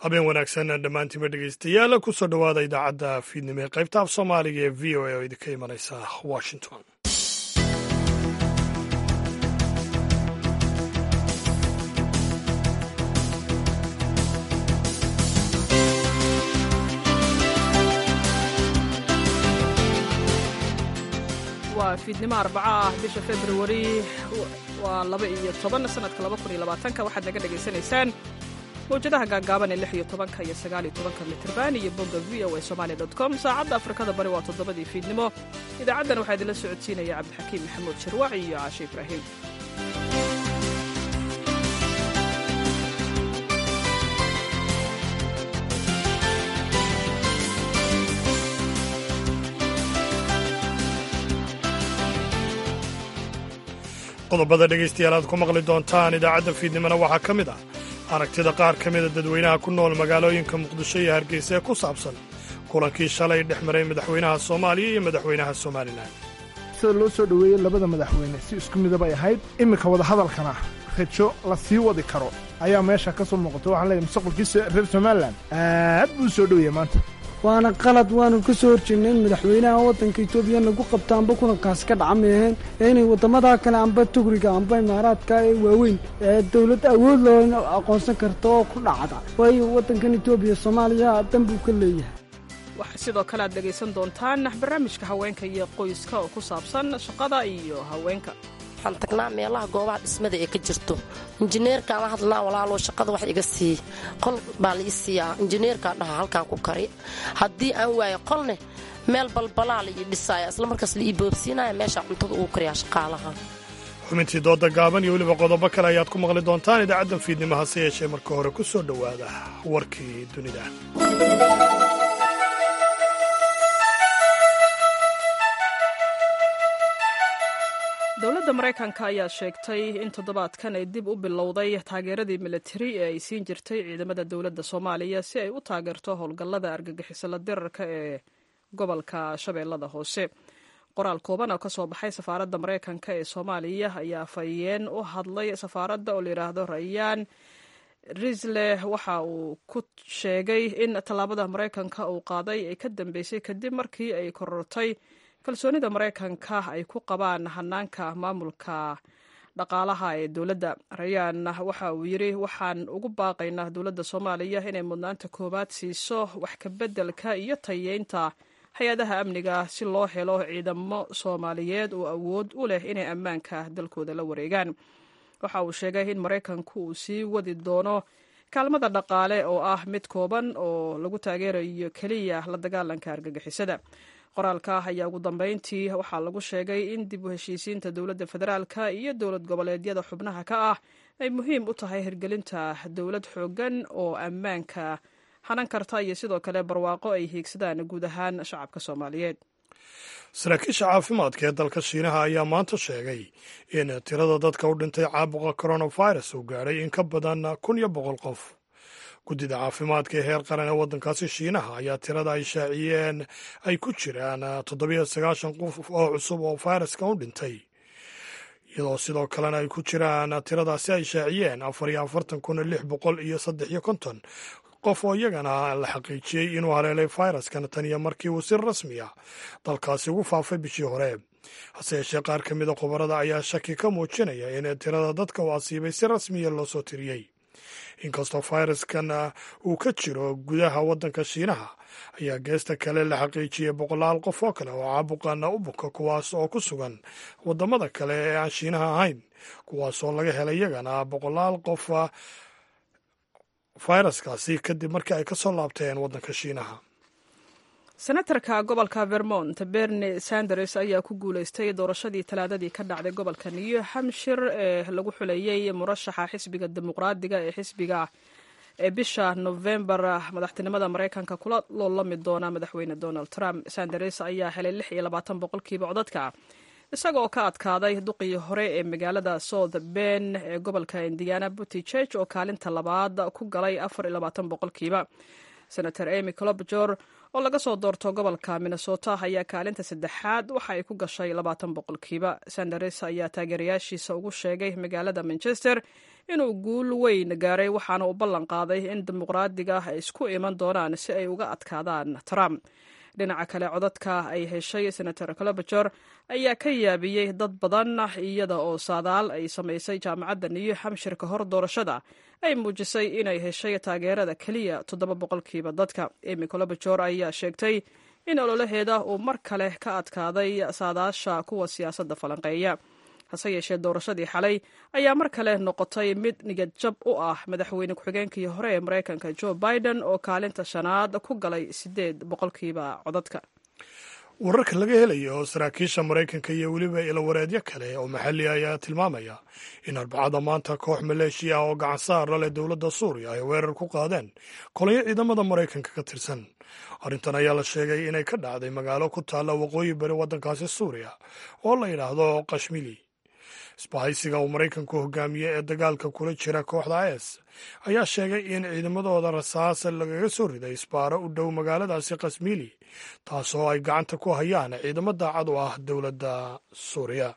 habeen wanaagsan dhammaantiinba dhegeystayaal kusoo dhowaada idaacadda fiidnimo ee qaybta af soomaaliga ee v o a oo idinka imanaysa washington waa fiidnimo arbaco ah bisha februari waa laba iyo toban sanadka laba kun iyo labaatanka waxaad naga dhegaysanaysaan mawjadaha gaagaaban ee lix iyo tobanka iyo sagaal iyo tobanka mitrban iyo bogga v o a somalia dot com saacadda afrikada bari waa toddobadii fiidnimo idaacaddan waxaa idinla socodsiinaya cabdixakiim maxamuud sharwac iyo caashe ibraahim qodobada dhegaystayaal aad ku maqli doontaan idaacadda fiidnimona waxaa ka mid ah aragtida qaar ka mida dadweynaha ku nool magaalooyinka muqdisho iyo hargeysa ee ku saabsan kulankii shalay dhex maray madaxweynaha soomaaliya iyo madaxweynaha somalilan sida loo soo dhoweeyey labada madaxweyne si isku midabay ahayd iminka wadahadalkana rajo la sii wadi karo ayaa meesha ka soo muuqata waxaan leeyahay mustaqbalkiisa reer somalilan aad buu u soo dhoweeyey maanta waana qalad waanu ka soo horjeednay in madaxweynaha waddanka etoobiya nagu qabta amba kulankaasi ka dhaca meeheen ee inay waddamadaa kale amba tugriga amba imaaraadka ee waaweyn ee dowlad awood loo aqoonsan karta oo ku dhacda waayo waddankan etoobiya soomaaliya dan buu ka leeyahay waxaa sidoo kale aad dhegaysan doontaan barnaamijka haweenka iyo qoyska oo ku saabsan shaqada iyo haweenka waxaan tagnaa meelaha goobaha dhismada ee ka jirto injineerkaan la hadlnaa walaalow shaqada wax iga sii qol baa la ii siiyaa injineerkaa dhaha halkaan ku kari haddii aan waayo qolne meel balbalaa la ii dhisaaya isla markaas la ii boobsiinaya meeshaa cuntada ugu kariyaa shaqaalaha xubintii dooda gaaban iyo weliba qodobo kale ayaad ku maqli doontaan idaacaddan fiidnimo hase yeeshee marka hore ku soo dhowaada warkii dunida dowladda maraykanka ayaa sheegtay in toddobaadkan ay dib u bilowday taageeradii militari ee ay siin jirtay ciidamada dowladda soomaaliya si ay u taageerto howlgallada argagixisala dirarka ee gobolka shabeellada hoose qoraal kooban oo ka soo baxay safaaradda maraykanka ee soomaaliya ayaa afhayeen u hadlay safaaradda oo layidhaahdo rayaan risle waxa uu ku sheegay in tallaabada maraykanka uu qaaday ay ka dambeysay kadib markii ay korortay kalsoonida maraykanka ay ku qabaan hanaanka maamulka dhaqaalaha ee dowladda rayaan waxa uu yidri waxaan ugu baaqaynaa dowladda soomaaliya inay mudnaanta koowaad siiso wax kabeddelka iyo tayeynta hay-adaha amniga si loo helo ciidamo soomaaliyeed oo awood u leh inay ammaanka dalkooda la wareegaan waxa uu sheegay in maraykanku uu sii wadi doono kaalmada dhaqaale oo ah mid kooban oo lagu taageerayo keliya la dagaalanka argagixisada qoraalka ayaa ugu dambeyntii waxaa lagu sheegay in dib u heshiisiinta dowladda federaalka iyo dowlad goboleedyada xubnaha ka ah ay muhiim u tahay hirgelinta dowlad xooggan oo ammaanka hanan karta iyo sidoo kale barwaaqo ay hiigsadaan guud ahaan shacabka soomaaliyeed saraakiisha caafimaadka ee dalka shiinaha ayaa maanta sheegay in tirada dadka u dhintay caabuqa coronavirus uu gaadhay in ka badan kun iyo boqol qof guddida caafimaadka ee heer qaran ee waddankaasi shiinaha ayaa tirada ay shaaciyeen ay ku jiraan toddobiyo sagaashan qof oo cusub oo fayraska u dhintay iyadoo sidoo kalena ay ku jiraan tiradaasi ay shaaciyeen afar iyo afartan kun lix boqol iyo saddex iyo konton qof oo iyagana la xaqiijiyey inuu haleelay fayraskan tan iyo markii uu si rasmi ah dalkaasi ugu faafay bishii hore hase yeeshee qaar ka mida khubarada ayaa shaki ka muujinaya in tirada dadka u asiibay si rasmiya loo soo tiriyey inkastoo fayraskan uu ka jiro gudaha waddanka shiinaha ayaa geesta kale la xaqiijiyey boqolaal qof oo kale oo caabuqana u buka kuwaas oo ku sugan waddamada kale ee aan shiinaha ahayn kuwaasoo laga helay iyagana boqolaal qof fayraskaasi kadib markii ay ka soo laabteen waddanka shiinaha senatarka gobolka vermont bernie sanders ayaa ku guuleystay doorashadii talaadadii ka dhacday gobolka new hampshire ee lagu xuleeyey murashaxa xisbiga dimuqraadiga ee xisbiga ee bisha novembar madaxtinimada maraykanka kula loolami doona madaxweyne donald trump sanders ayaa helay lix iyo labaatan boqolkiiba codadka isagaoo ka adkaaday duqii hore ee magaalada south ben ee gobolka indiana butticheg oo kaalinta labaad ku galay afar iyo labaatan boqolkiiba senator amy clobjor oo laga soo doorto gobolka minnesota ayaa kaalinta saddexaad waxa ay ku gashay labaatan boqolkiiba sanders ayaa taageerayaashiisa ugu sheegay magaalada manchester inuu guul weyn gaaray waxaana uu ballan qaaday in dimuqraadiga ay isku iman doonaan si ay uga adkaadaan trump dhinaca kale codadka ay heshay senator clobajor ayaa ka yaabiyey dad badan iyada oo saadaal ay samaysay jaamacadda new hampshire ka hor doorashada ay muujisay inay heshay taageerada keliya toddoba boqolkiiba dadka emy clobajor ayaa sheegtay in ololaheeda uu mar kale ka adkaaday saadaasha kuwa siyaasadda falanqeeya hase yeeshee doorashadii xalay ayaa mar kale noqotay mid niyad jab u ah madaxweyne ku-xigeenkii hore ee maraykanka joe biden oo kaalinta shanaad ku galay siddeed boqolkiiba codadka wararka laga helayo saraakiisha maraykanka iyo weliba ilawareedyo kale oo maxalli ayaa tilmaamaya in arbacada maanta koox maleeshiya oo gacan saar la leh dowladda suuriya ay weerar ku qaadeen kolonyo ciidamada maraykanka ka tirsan arrintan ayaa la sheegay inay ka dhacday magaalo ku taalla waqooyi bari waddankaasi suuriya oo la yidhaahdo kashmili isbahaysiga uu maraykanku hogaamiye ee dagaalka kula jira kooxda is ayaa sheegay in ciidamadooda rasaas lagaga soo riday isbaaro u dhow magaaladaasi kasmili taasoo ay gacanta ku hayaan ciidamo daacad u ah dowladda suuriya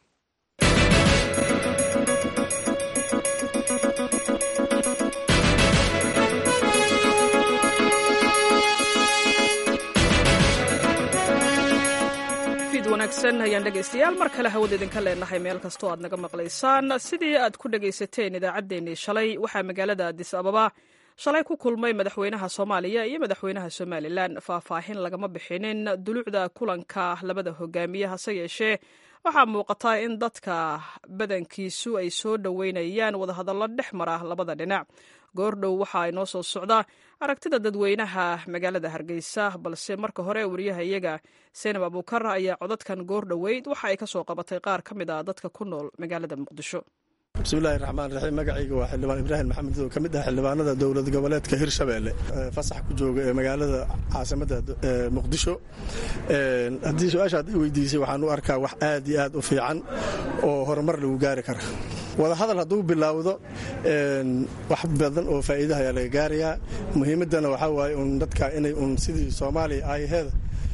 wanaagsan ayaan dhegaystayaal mar kale hawada idinka leenahay meel kastoo aad naga maqlaysaan sidii aad ku dhegaysateen idaacaddeenii shalay waxaa magaalada adis ababa shalay ku kulmay madaxweynaha soomaaliya iyo madaxweynaha somalilan faahfaahin lagama bixinin dulucda kulanka labada hogaamiye hase yeeshee waxaa muuqata in dadka badankiisu ay soo dhoweynayaan wadahadallo dhex mara labada dhinac goordhow waxa ay noo soo socda aragtida dadweynaha magaalada hargeysa balse marka hore wariyaha iyaga seenab abuukar ayaa codadkan goordhoweyd waxa ay ka soo qabatay qaar ka mid a dadka ku nool magaalada muqdisho bismillahi raxmaan raxiim magacayga waa xildhibaan ibraahim maxamed oo ka mid ah xildhibaanada dowlad goboleedka hirshabeelle fasax ku jooga ee magaalada caasimadda muqdisho haddii su-aashaad i weydiisay waxaan u arkaa wax aad iyo aad u fiican oo horumar lagu gaari kara wadahadal hadduu bilaawdo wax badan oo faa'iidaha ayaa laga gaarayaa muhiimaddana waxaa waaye un dadka inay un sidii soomaaliya aayaheeda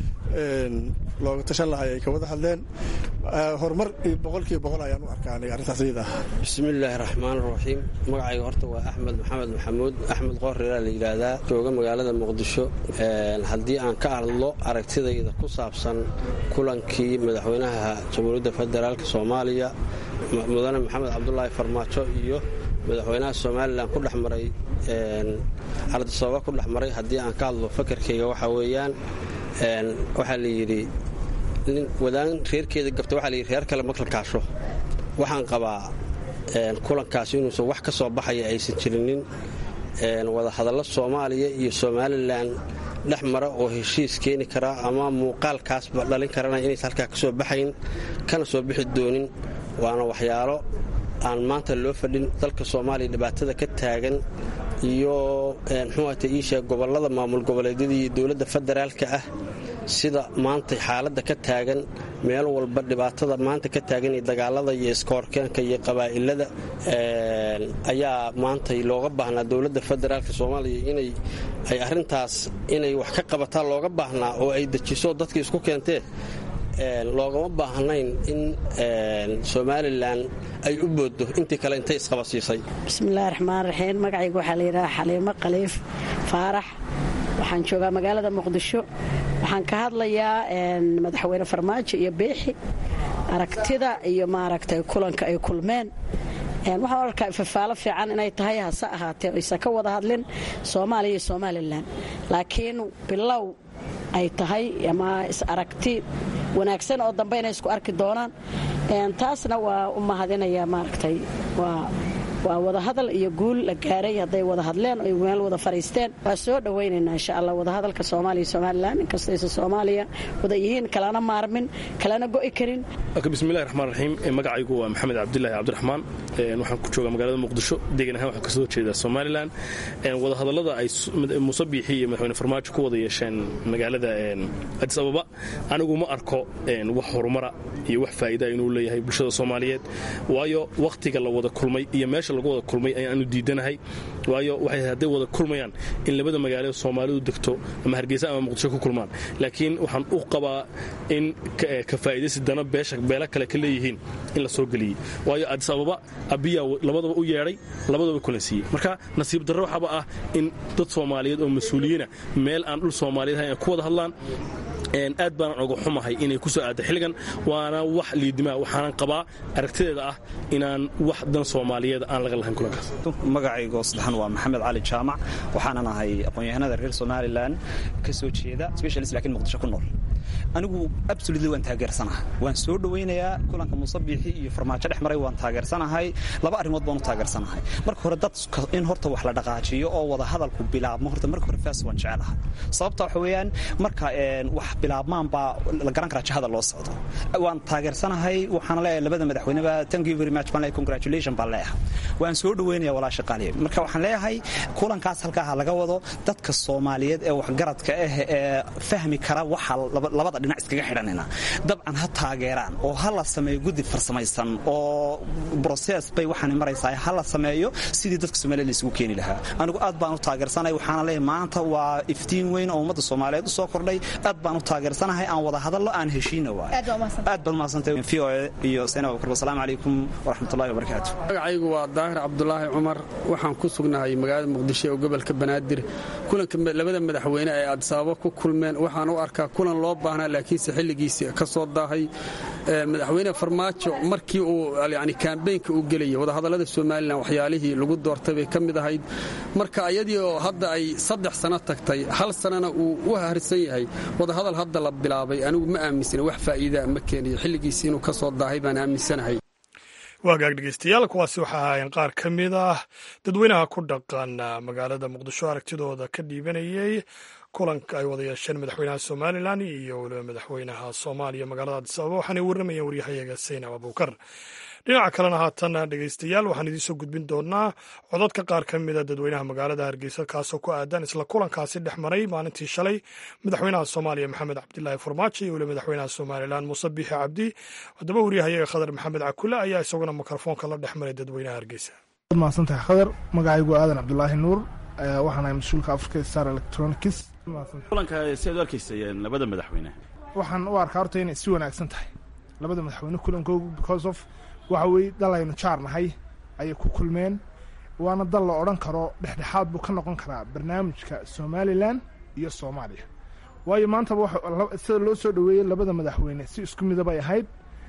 looga tashan lahay ay ka wada hadleen horumar boqolkiiba boqol ayaan u arkaa aniga arrintaas iyada ah bismillaahi raxmaan raxiim magacayga horta waa axmed maxamed maxamuud axmed qoorreeraa la yidhaahdaa jooga magaalada muqdisho haddii aan ka hadlo aragtidayda ku saabsan kulankii madaxweynaha jamhuuriyadda federaalk soomaaliya mudane maxamed cabdulaahi farmaajo iyo madaxweynaha somalilan ku dhex maray ardasooba ku dhex maray haddii aan ka hadlo fakarkayga waxaa weeyaan waxaa la yidhi wadaan reerkeeda gabta waxaa layidhi reer kale makla kaasho waxaan qabaa kulankaas inuusan wax ka soo baxaya aysan jirinin wadahadallo soomaaliya iyo somalilan dhex mara oo heshiis keeni karaa ama muuqaalkaasba dhalin karana inaysan halkaa ka soo baxayn kana soo bixi doonin waana waxyaalo aan maanta loo fadhin dalka soomaaliya dhibaatada ka taagan iyo mxuuata iisheeg gobollada maamul goboleedyada iyo dowladda federaalka ah sida maanta xaaladda ka taagan meel walba dhibaatada maanta ka taagan iyo dagaalada iyo iskoorkeenka iyo qabaa'ilada ayaa maanta looga baahnaa dowladda federaalka soomaaliya inay ay arrintaas inay wax ka qabataa looga baahnaa oo ay dejiso dadka isku keentee loogama baahnayn in somalilan ay u booddo intii kale intay isqabasiisay bismillahi raxmaan raxiim magacayga waxaa layidhaha xaliimo khaliif faarax waxaan joogaa magaalada muqdisho waxaan ka hadlayaa madaxweyne farmaajo iyo beexi aragtida iyo maaragtay kulanka ay kulmeen waxaan arkaa ifafaalo fiican inay tahay hase ahaatee aysan ka wada hadlin soomaaliya iyo somalilan laakiin bilow ay tahay ama is aragti wanaagsan oo dambe inay isku arki doonaan taasna waa u mahadinaya maaragtay waa waa wadahadal iyo guul la gaaray hadday wada hadleen oy meel wada fariisteen waa soo dhowaynaynaa insha allah wadahadalka soomaaliya somalilan inkastaysa soomaaliya wada yihiin kalana maarmin kalana go'i karin bismillahi raxmaan raxiim magacaygu waa maxamed cabdilaahi cabdiraxmaan waxaan ku joogaa magaalada muqdisho degan ahaan waxaan kasoo jeedaa somalilan wadahadallada ay muuse biixi iyo madaxweyne farmaajo ku wada yeesheen magaalada adis ababa anigu ma arko wax horumara iyo wax faa'iida inuu leeyahay bulshada soomaaliyeed waayo wakhtiga la wada kulmay iyo meesha lagu wada kulmay ayaanu diidanahay waayo waxay hadday wada kulmayaan in labada magaalo soomaalidu degto ama hargeysa ama muqdisho ku kulmaan laakiin waxaan u qabaa in ka faa'idaysi dana beesha beelo kale ka leeyihiin in la soo geliyey waayo adis ababa abiyaa labadaba u yeedhay labadaba kulansiiyey marka nasiib darro waxaaba ah in dad soomaaliyeed oo mas-uuliyiina meel aan dhul soomaaliyeed ahayn ay ku wada hadlaan aad baanan oga xumahay inay ku soo aadda xilligan waana wax liidimaa waxaanan qabaa aragtideeda ah inaan wax dan soomaaliyeed aan laga lahayn kulankaas magacaygo saddexan waa maxamed cali jaamac waxaanan ahay aqoon-yahanada reer somalilan ka soo jeeda specialist lakiin muqdisho ku nool anigu absolutely waan taageersanahay waan soo dhowaynayaa kulanka musabiixi iyo farmaajo dhex maray waan taageersanahay laba arrimood baan u taageersanahay marka hore dadka in horta wax la dhaqaajiyo oo wada hadalku bilaabmo horta marka hore faas waan jecelahay sababta waxa weeyaan marka wax bilaabmaan baa la garan karaa jihada loo socdo waan taageersanahay waxaan leeyahay labada madaxweyneba thank you very much baan leeyahay congratulation baan leeyahay waan soo dhowaynaya walaasha qaaliye marka waxaan leeyahay kulankaas halkaa ha laga wado dadka soomaaliyeed ee waxgaradka ah ee fahmi kara waxa labada dhinac iskaga xidhanina dabcan ha taageeraan oo ha la sameeyo guddi farsamaysan oo broses bay waxaan maraysaa ha la sameeyo sidii dadka soomaliya laysugu keeni lahaa anigu aad baan u taageersanay waxaana leeyahay maanta waa iftiin weyn oo ummadda soomaaliyeed u soo kordhay aad baan u taageersanahay aan wada hadallo aan heshiina waay aad baad umahadsantay v o e iyo sena abubakar wasalaamu calaykum waraxmatullahi wabarakaatu magacaygu waa daahir cabdulaahi cumar waxaan ku sugnahay magaalada muqdisho ee gobolka banaadir kulanka labada madaxweyne ee aadisaababo ku kulmeen waxaan u arkaa kulan loo baahnaa laakiinse xilligiisi ka soo daahay madaxweyne farmaajo markii uu yani kambeynka uu gelayay wadahadallada somalilan waxyaalihii lagu doortay bay ka mid ahayd marka ayadii oo hadda ay saddex sano tagtay hal sanana uu u harsan yahay wadahadal hadda la bilaabay anigu ma aaminsana wax faa'iidaa ma keeniyo xilligiisi inuu ka soo daahay baan aaminsanahay waagaag dhegeystayaal kuwaasi waxaa ahaayeen qaar ka mid ah dadweynaha ku dhaqan magaalada muqdisho aragtidooda ka dhiibanayay kulanka ay wada yeesheen madaxweynaha somalilan iyo weliba madaxweynaha soomaaliya magaalada adis ababa waxaanay warramayeen waryahayaga saynab abuukar dhinaca kalena haatan dhegeystayaal waxaan idiinsoo gudbin doonaa codadka qaar ka mida dadweynaha magaalada hargeysa kaasoo ku aadan isla kulankaasi dhex maray maalintii shalay madaxweynaha soomaaliya maxamed cabdilaahi farmaajo iyo weliba madaxweynaha somalilan muuse biixi cabdi haddaba waryahayaga khadar maxamed cakule ayaa isaguna mikrofoonka la dhex maray dadweynaha hargeysa mahadsantahay khadar magacaygu aadan cabdulaahi nuur waxaan ahay mas-uulka africa star electronics kulanka si aad u arkaysayeen labada madaxweyne waxaan u arkaa horta inay si wanaagsan tahay labada madaxweyne kulankoogu because of waxa weeye dal aynu jaar nahay ayay ku kulmeen waana dal la odhan karo dhexdhexaad buu ka noqon karaa barnaamijka somalilan iyo soomaaliya waayo maantaba sida loo soo dhoweeyey labada madaxweyne si isku midabay ahayd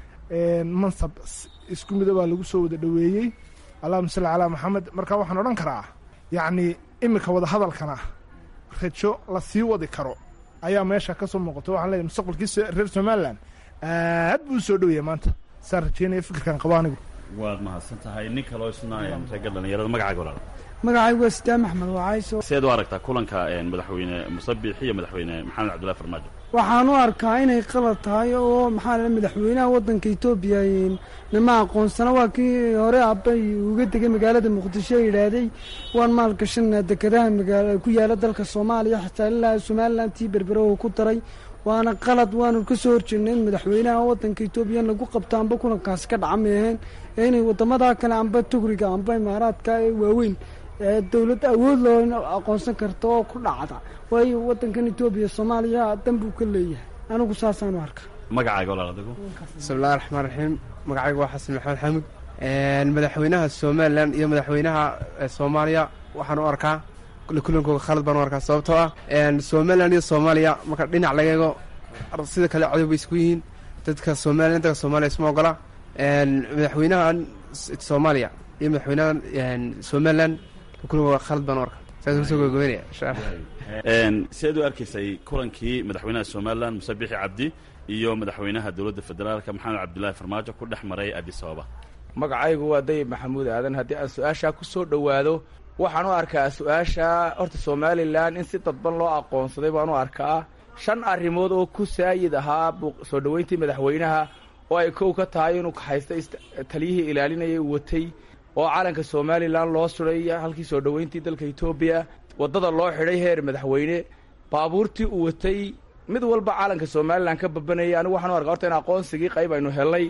mansab isku midabaa lagu soo wada dhoweeyey allahuma salli calaa maxamed marka waxaan odhan karaa yacni iminka wada hadalkana rajo la sii wadi karo ayaa meesha ka soo muuqata waxaan leeyahay mustaqbalkiisa reer somalilan aad buu soo dhowyahay maanta saan rajeynaya fikirkan qabo anigu waad mahadsan tahay nin kaloo isna reega dhallinyarada magacaaga walaal magacaygu waa sidaam axmed wacayso sideed u aragtaa kulanka madaxweyne musabiix iyo madaxweyne maxamed cabdullahi farmaajo waxaan u arkaa inay qalad tahay oo maxaa la madaxweynaha waddanka etoobiya nama aqoonsana waa kii hore abbay uga degay magaalada muqdisho yidhaahday waan maalgashanaa dekedaha magaala ku yaala dalka soomaaliya xitaa ilaa somalilan tii berbere uu ku daray waana qalad waanu ka soo horjeednay in madaxweynaha waddanka etoobiya lagu qabto amba kulankaasi ka dhaca meeheen ee inay waddamadaa kale amba tugriga amba imaaraadka ee waaweyn ee dowlad awood loo aqoonsan karta oo ku dhacda waayo waddankan etoobiya soomaaliya dan buu ka leeyahay anigu saasaanu arka magacaaga walaal adigu bismillahi raxmaan raxiim magacaygu waa xasan maxamed xaamud madaxweynaha somalilan iyo madaxweynaha soomaaliya waxaan u arkaa kulankooga khalad baan u arkaa sababtoo ah somalilan iyo soomaaliya marka dhinac laga eego sida kale codob bay isku yihiin dadka somalilan dadka soomaaliya isma ogola madaxweynaha soomaaliya iyo madaxweynaha somalilan kulankooga khalad baan u arkaa saas kusoo gogobeynaya insha allah sideed u arkaysay kulankii madaxweynaha somalilan muse bixi cabdi iyo madaxweynaha dowladda federaalka maxamed cabdilaahi farmaajo ku dhex maray adis ababa magacaygu waa dayib maxamuud aadan haddii aan su-aashaa ku soo dhowaado waxaan u arkaa su-aasha horta somalilan in si dadban loo aqoonsaday baan u arkaa shan arrimood oo ku saayid ahaa soo dhoweyntii madaxweynaha oo ay kow ka tahay inuu kaxaystay taliyihii ilaalinayay watay oo calanka somalilan loo suray halkii soo dhoweyntii dalka etoobiya waddada loo xidhay heer madaxweyne baabuurtii uu watay mid walba calanka somalilan ka babanayay anigu waxaan u arkaa horta in aqoonsigii qayb aynu helnay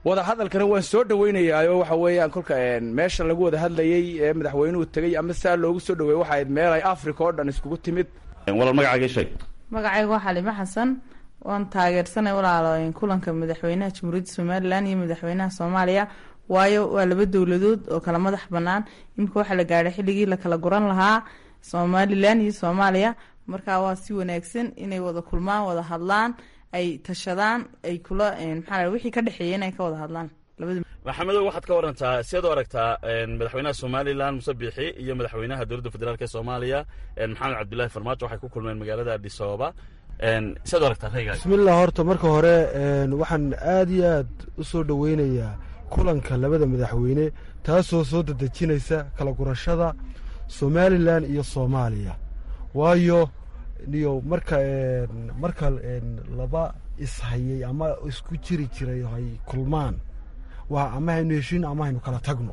wada hadalkana waan soo dhoweynayaa waxa weeyaan kolka meesha lagu wada hadlayey ee madaxweynuhu tegey ama saa loogu soo dhaweeyey waxa ayd meel ay africa oo dhan iskugu timid walaal magacaaga sheeg magacayga waa xalimo xasan waan taageersanay walaalo kulanka madaxweynaha jamhuuriyadda somalilan iyo madaxweynaha soomaaliya waayo waa laba dowladood oo kala madax banaan imika waxaa la gaadhay xilligii la kala guran lahaa somalilan iyo soomaaliya marka waa si wanaagsan inay wada kulmaan wada hadlaan ay tashadaan ay kula maxaa wixii ka dhexeeya inay ka wada hadlaan labada maxamedow waxaad ka warantaa siaad u aragtaa madaxweynaha somalilan muse biixi iyo madaxweynaha dowladda federaalk ee soomaaliya maxamed cabdillaahi farmaajo waxay ku kulmeen magaalada adis ababa siaad u aragtaa raygaas bismillah horta marka hore waxaan aad iyo aad u soo dhoweynayaa kulanka labada madaxweyne taasoo soo dedejinaysa kala gurashada somalilan iyo soomaaliya waayo iyo marka marka laba ishayay ama isku jiri jiray hay kulmaan waa ama haynu heshiin ama haynu kala tagno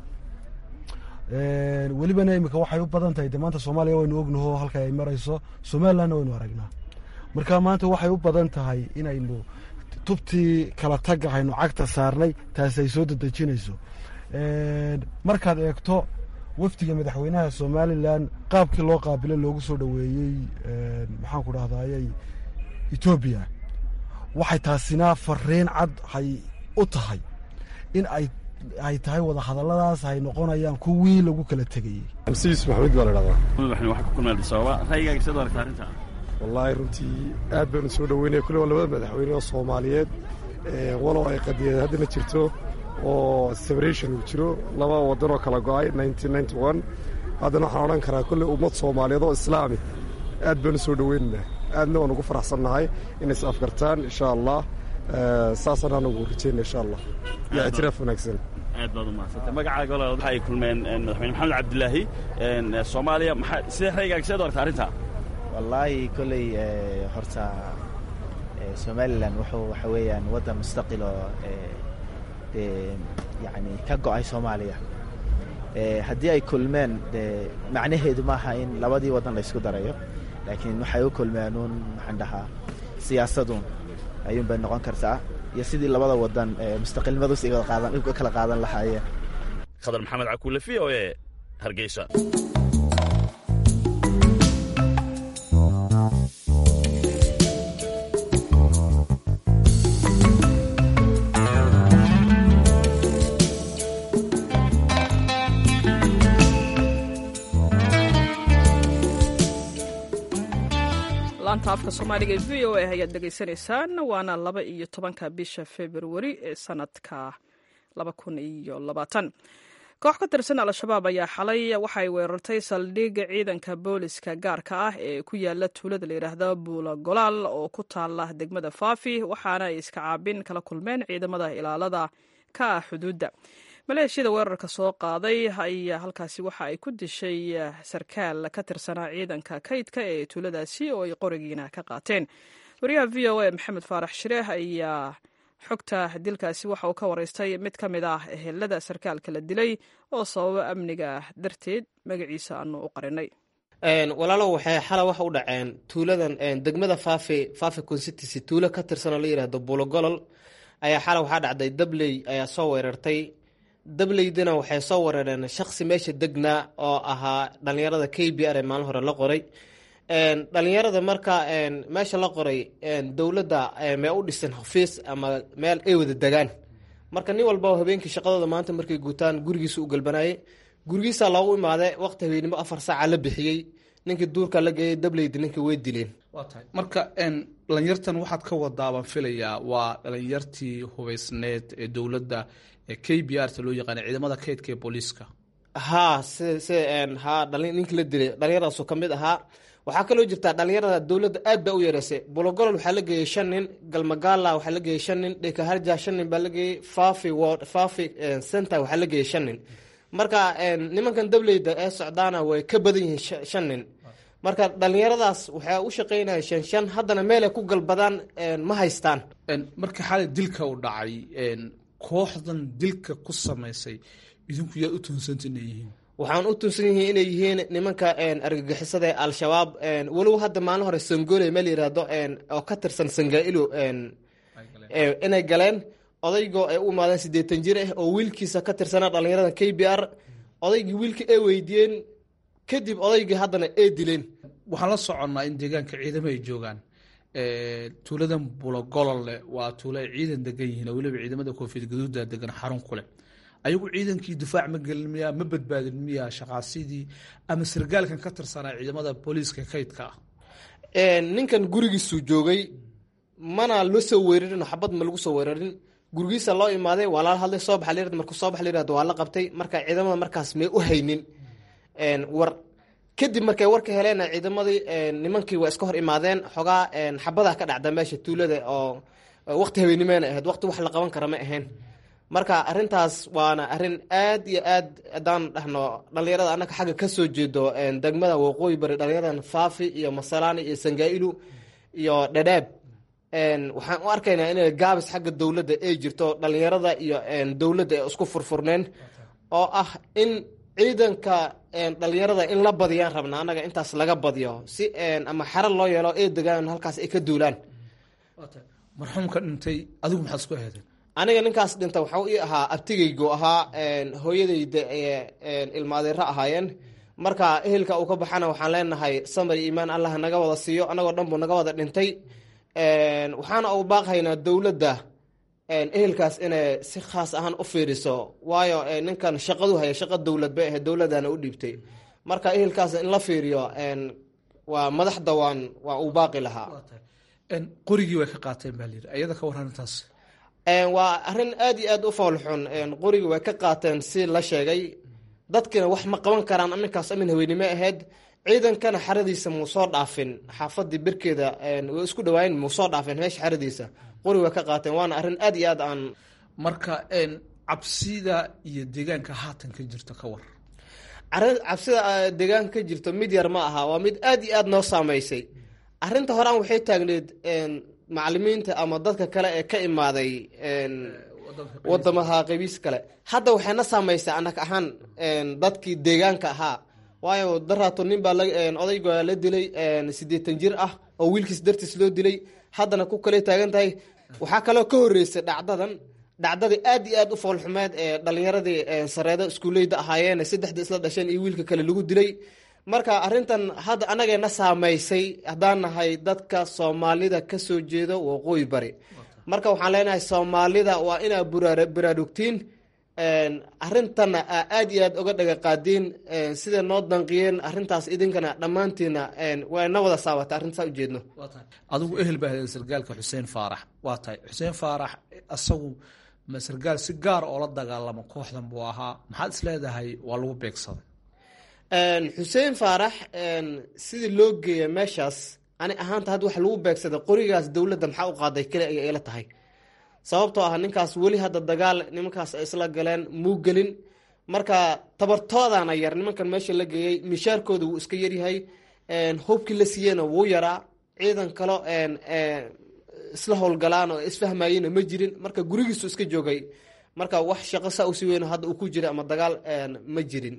welibana imika waxay u badan tahay de maanta soomaaliya waynu ognaho halka ay marayso somalilandna waynu aragnaa marka maanta waxay u badan tahay inaynu tubtii kala tagga haynu cagta saarnay taasi ay soo dedejinayso markaad eegto wafdiga madaxweynaha somalilan qaabkii loo qaabilo loogu soo dhoweeyey maxaan ku dhahdaayey etoobiya waxay taasina fariin cad hay u tahay in ay ay tahay wada hadalladaas ay noqonayaan kuwii lagu kala tegayey masiis maxamed baa la dhahdaa madaxweyne waxaa ku kulmeen adis ababa ra'yigaaga siaad u aragtaa arrinta wallaahi runtii aad baynu soo dhoweynaya kulle waa labada madaxweyne oo soomaaliyeed walow ay qadiyad haddana jirto oo separation uu jiro laba waddan oo kala go'ay haddana waxaan odhan karaa kulle ummad soomaaliyeed oo islaami aad baynu soo dhoweynaynaa aadna waan ugu faraxsannahay inay is afgartaan insha allah saasaan anugu rajayna insha allah iyo ictiraaf wanaagsan aad baad umahadsantay magacaaga walaal waxa ay kulmeen madaxweyne maxamed cabdilaahi soomaaliya maxaa sidee raygaaga sidaad u aragtaa arrinta wallaahi kolley horta somalilan wuxuu waxa weeyaan waddan mustaqil oo dee yacni ka go'ay soomaaliya haddii ay kulmeen dee macnaheedu maaha in labadii waddan la ysku darayo laakiin waxay u kulmeen uun maxaan dhahaa siyaasaduun ayuun bay noqon kartaa iyo sidii labada waddan mustaqilnimadu si qaadan kala qaadan lahaayeen khadar maxamed cakuule v o e hargeysa laanta afka soomaaliga ee v o a ayaad dhegaysanaysaan waana laba iyo tobanka bisha februari ee sanadka laba kun iyo labaatan koox ka tirsan al-shabaab ayaa xalay waxay weerartay saldhigga ciidanka booliska gaarka ah ee ku yaala tuulada layidhaahda buula golaal oo ku taala degmada faafi waxaana ay iska caabin kala kulmeen ciidamada ilaalada ka ah xuduudda maleeshiyada weerarka soo qaaday ayaa halkaasi waxa ay ku dishay sarkaal ka tirsanaa ciidanka kaydka ee tuuladaasi oo ay qorigiina ka qaateen wariyaha v o a maxamed faarax shireeh ayaa xogta dilkaasi waxa uu ka waraystay mid ka mid ah ehelada sarkaalka la dilay oo sababa amniga darteed magaciisa aanu u qarinay walaalow waxay xala waxa u dhaceen tuuladan degmada faafi faafi constituency tuulo ka tirsanoo la yidhaahdo bulogolol ayaa xala waxaa dhacday dabley ayaa soo weerartay dableydina waxay soo weerareen shaksi meesha degnaa oo ahaa dhalinyarada k b r ee maalin hore la qoray dhalinyarada marka meesha la qoray dowladda mee u dhisan xafiis ama meel ay wada degaan marka nin walba habeenkii shaqadooda maanta markay guutaan gurigiisa u galbanayay gurigiisa loogu imaade waqti habeenimo afar saaca la bixiyey ninkii duurka la geeyay dableydi ninkii way dileen waa tahay marka dhalinyartan waxaad ka wadaa baan filayaa waa dhalinyartii hubaysneed ee dowladda ee k b r ta loo yaqaana ciidamada kaydka ee booliiska haa si si haa dhali ninkii la dilay dhalinyaradaasoo ka mid ahaa waxaa kaloo jirtaa dhalinyarada dowladda aad baa u yareysay bologolol waxaa la geeyey shan nin galmagaala waxaa la geeyey shan nin dhekaharja shan nin baa la geeyey fafi ward fafi center waxaa la geeyey shan nin marka nimankan dableyda ee socdaana way ka badan yihiin shan nin marka dhalinyaradaas waxay u shaqeynaya shan shan haddana meelay ku galbadaan ma haystaan marka xalay dilka u dhacay kooxdan dilka ku samaysay idinku yaad u tuunsanta inay yihiin waxaan u tuunsan yihiin inay yihiin nimanka argagixisada ee al-shabaab walow hadda maalin hore sangole meel yiraahdo oo ka tirsan sangailo inay galeen odaygoo ay u imaadeen siddeetan jir ah oo wiilkiisa ka tirsanaa dhallinyarada k b r odaygii wiilkii ay weydiiyeen kadib odaygii haddana ee dileen waxaan la soconnaa in deegaanka ciidamo ay joogaan tuuladan bulogolole waa tuulo ay ciidan degan yihiin oo weliba ciidamada koofiyad gaduuda degan xarun kuleh ayagu ciidankii difaac ma gelin miyaa ma badbaadin miyaa shaqaasidii ama sargaalkan ka tirsanaa ciidamada booliiska kaydka ah ninkan gurigiisuu joogay mana loo soo weerarin xabad ma lagu soo weerarin gurigiisa loo imaaday waa lala hadlay soo baxa layirahdo markuu soo baxa layirahdo waa la qabtay marka ciidamada markaas may u haynin war kadib markay warka heleen ciidamadii nimankii waa iska hor imaadeen xogaa xabadaa ka dhacda meesha tuulada oo waqti habeenimeena ahayd waqti wax la qaban kara ma ahayn marka arintaas waana arin aad iyo aad haddaan dhahno dhalinyarada annaga xagga ka soo jeedo degmada waqooyi bari dhalinyaradan faafi iyo masalaani iyo sangaa'ilu iyo dhadhaab waxaan u arkaynaa inay gaabis xagga dowladda ay jirto dhalinyarada iyo dowladda ay isku furfurneen oo ah in ciidanka dhalinyarada in la badiyaan rabna annaga intaas laga badiyo si ama xero loo yeelo ay degaan halkaas ay ka duulaan marxuumka dhintay adigu maxaad isku aheedeen aniga ninkaas dhinta waxau ii ahaa abtigaygu ahaa hooyadayda ilmaadeero ahaayeen marka ehelka uu ka baxana waxaan leenahay samar iyo iimaan allah naga wada siiyo annagoo dhan buu naga wada dhintay waxaana uu baaqhaynaa dowladda ehelkaas inay si khaas ahaan u fiiriso waayo ninkan shaqadu haya shaqa dowlad bay ahayd dowladana u dhiibtay marka ehelkaas in la fiiriyo waa madaxda waan waa uu baaqi lahaa qorigii way ka qaateen baa layidhi ayada ka warran intaas waa arrin aad iyo aad u foolxun qorigii way ka qaateen si la sheegay dadkina wax ma qaban karaan aminkaas amin haweynimo ahayd ciidankana xaradiisa muu soo dhaafin xaafadii birkeeda way isku dhawaayen muu soo dhaafin meesha xaradiisa qori way ka qaateen waana arrin aad iyo aad aan marka cabsida iyo deegaanka haatan ka jirta ka war cabsida deegaanka ka jirto mid yar ma aha waa mid aad iyo aad noo saameysay arrinta horaan waxay taagneed macalimiinta ama dadka kale ee ka imaaday wadamaha qabiis kale hadda waxayna saameysay anag ahaan dadkii deegaanka ahaa waayo daraato nin baa odayga la dilay siddeetan jir ah oo wiilkiis dartiis loo dilay haddana ku kale taagan tahay waxaa kaloo ka horreysay dhacdadan dhacdadii aad iyo aad u foolxumeed ee dhalinyaradii sareedo iskuuleyda ahaayeen saddexda isla dhasheen iyo wiilka kale lagu dilay marka arrintan hadda annageena saameysay haddaan nahay dadka soomaalida ka soo jeedo waqooyi bari marka waxaan leenahay soomaalida waa inaa baraarugtiin arintana aad iyo aad oga dhaga qaadiin sida noo danqiyeen arintaas idinkana dhammaantiina waa na wada saabata arrintaas ujeedno adigu ehel baa hadeen sargaalka xuseen faarax waa tahay xuseen faarax asagu ma sargaal si gaar oo la dagaalamo kooxdan buu ahaa maxaad is leedahay waa lagu beegsaday xuseen faarax sidii loo geeya meeshaas ani ahaanta hadda waxa lagu beegsaday qorigaas dowladda maxaa u qaaday keli ayay ila tahay sababtoo ah ninkaas weli hadda dagaal nimankaas ay isla galeen muu gelin marka tabartoodana yar nimankan meesha la geeyey mishaarkooda wuu iska yaryahay hubkii la siiyeyna wuu yaraa ciidan kalo isla howlgalaan oo isfahmayena ma jirin marka gurigiisu iska joogay marka wax shaqo saa usi weyn hadda uu ku jira ama dagaal ma jirin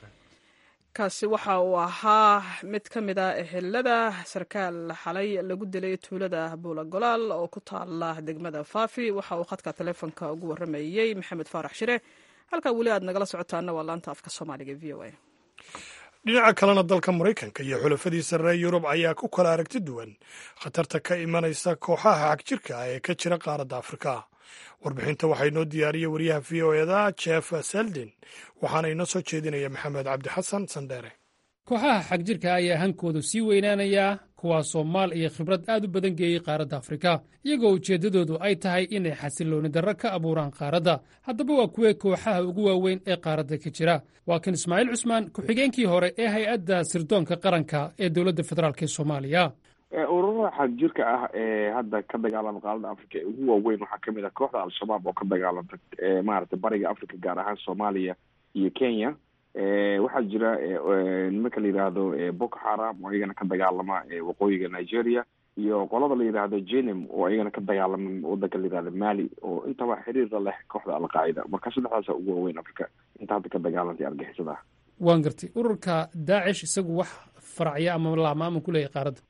kaasi waxa uu ahaa mid ka mid a ehelada sarkaal xalay lagu dilay tuulada buulagolaal oo ku taala degmada faafi waxa uu khadka taleefonka ugu waramayey maxamed faarax shire halkaa weli aad nagala socotaana waa laanta afka soomaaliga v o a dhinaca kalena dalka maraykanka iyo xulafadiisa reer yurub ayaa ku kala aragti duwan khatarta ka imanaysa kooxaha xagjirka ah ee ka jira qaaradda afrika warbixinta waxaa inoo diyaariyey wariyaha v o eda jeff seldin waxaana inoo soo jeedinaya maxamed cabdi xasan sandheere kooxaha xagjirka ayaa hankoodu sii weynaanayaa kuwaasoo maal iyo khibrad aad u badan geeyey qaaradda afrika iyagoo ujeeddadoodu ay tahay inay xasillooni darro ka abuuraan qaaradda haddaba waa kuwee kooxaha ugu waaweyn ee qaaradda ka jira waa kan ismaaciil cusmaan ku-xigeenkii hore ee hay-adda sirdoonka qaranka ee dowladda federaalk ee soomaaliya ururada xagjirka ah ee hadda ka dagaalama qaaradda africa ee ugu waaweyn waxaa kamid ah kooxda al-shabaab oo ka dagaalanta maaragtay bariga africa gaar ahaan soomaaliya iyo kenya waxaa jira nimanka la yidhaahdo boko haram oo iyagana ka dagaalama waqooyiga nigeria iyo qolada la yidhaahdo jenim oo iyagana ka dagaalama wadanka la yidhahdo mali oo intaba xiriirla leh kooxda alqaacida marka saddexdaasa ugu waaweyn africa inta hadda ka dagaalantay argixisada waan gartay ururka daacish isagu wax faracya ama laama ama ku leeyahay qaaradda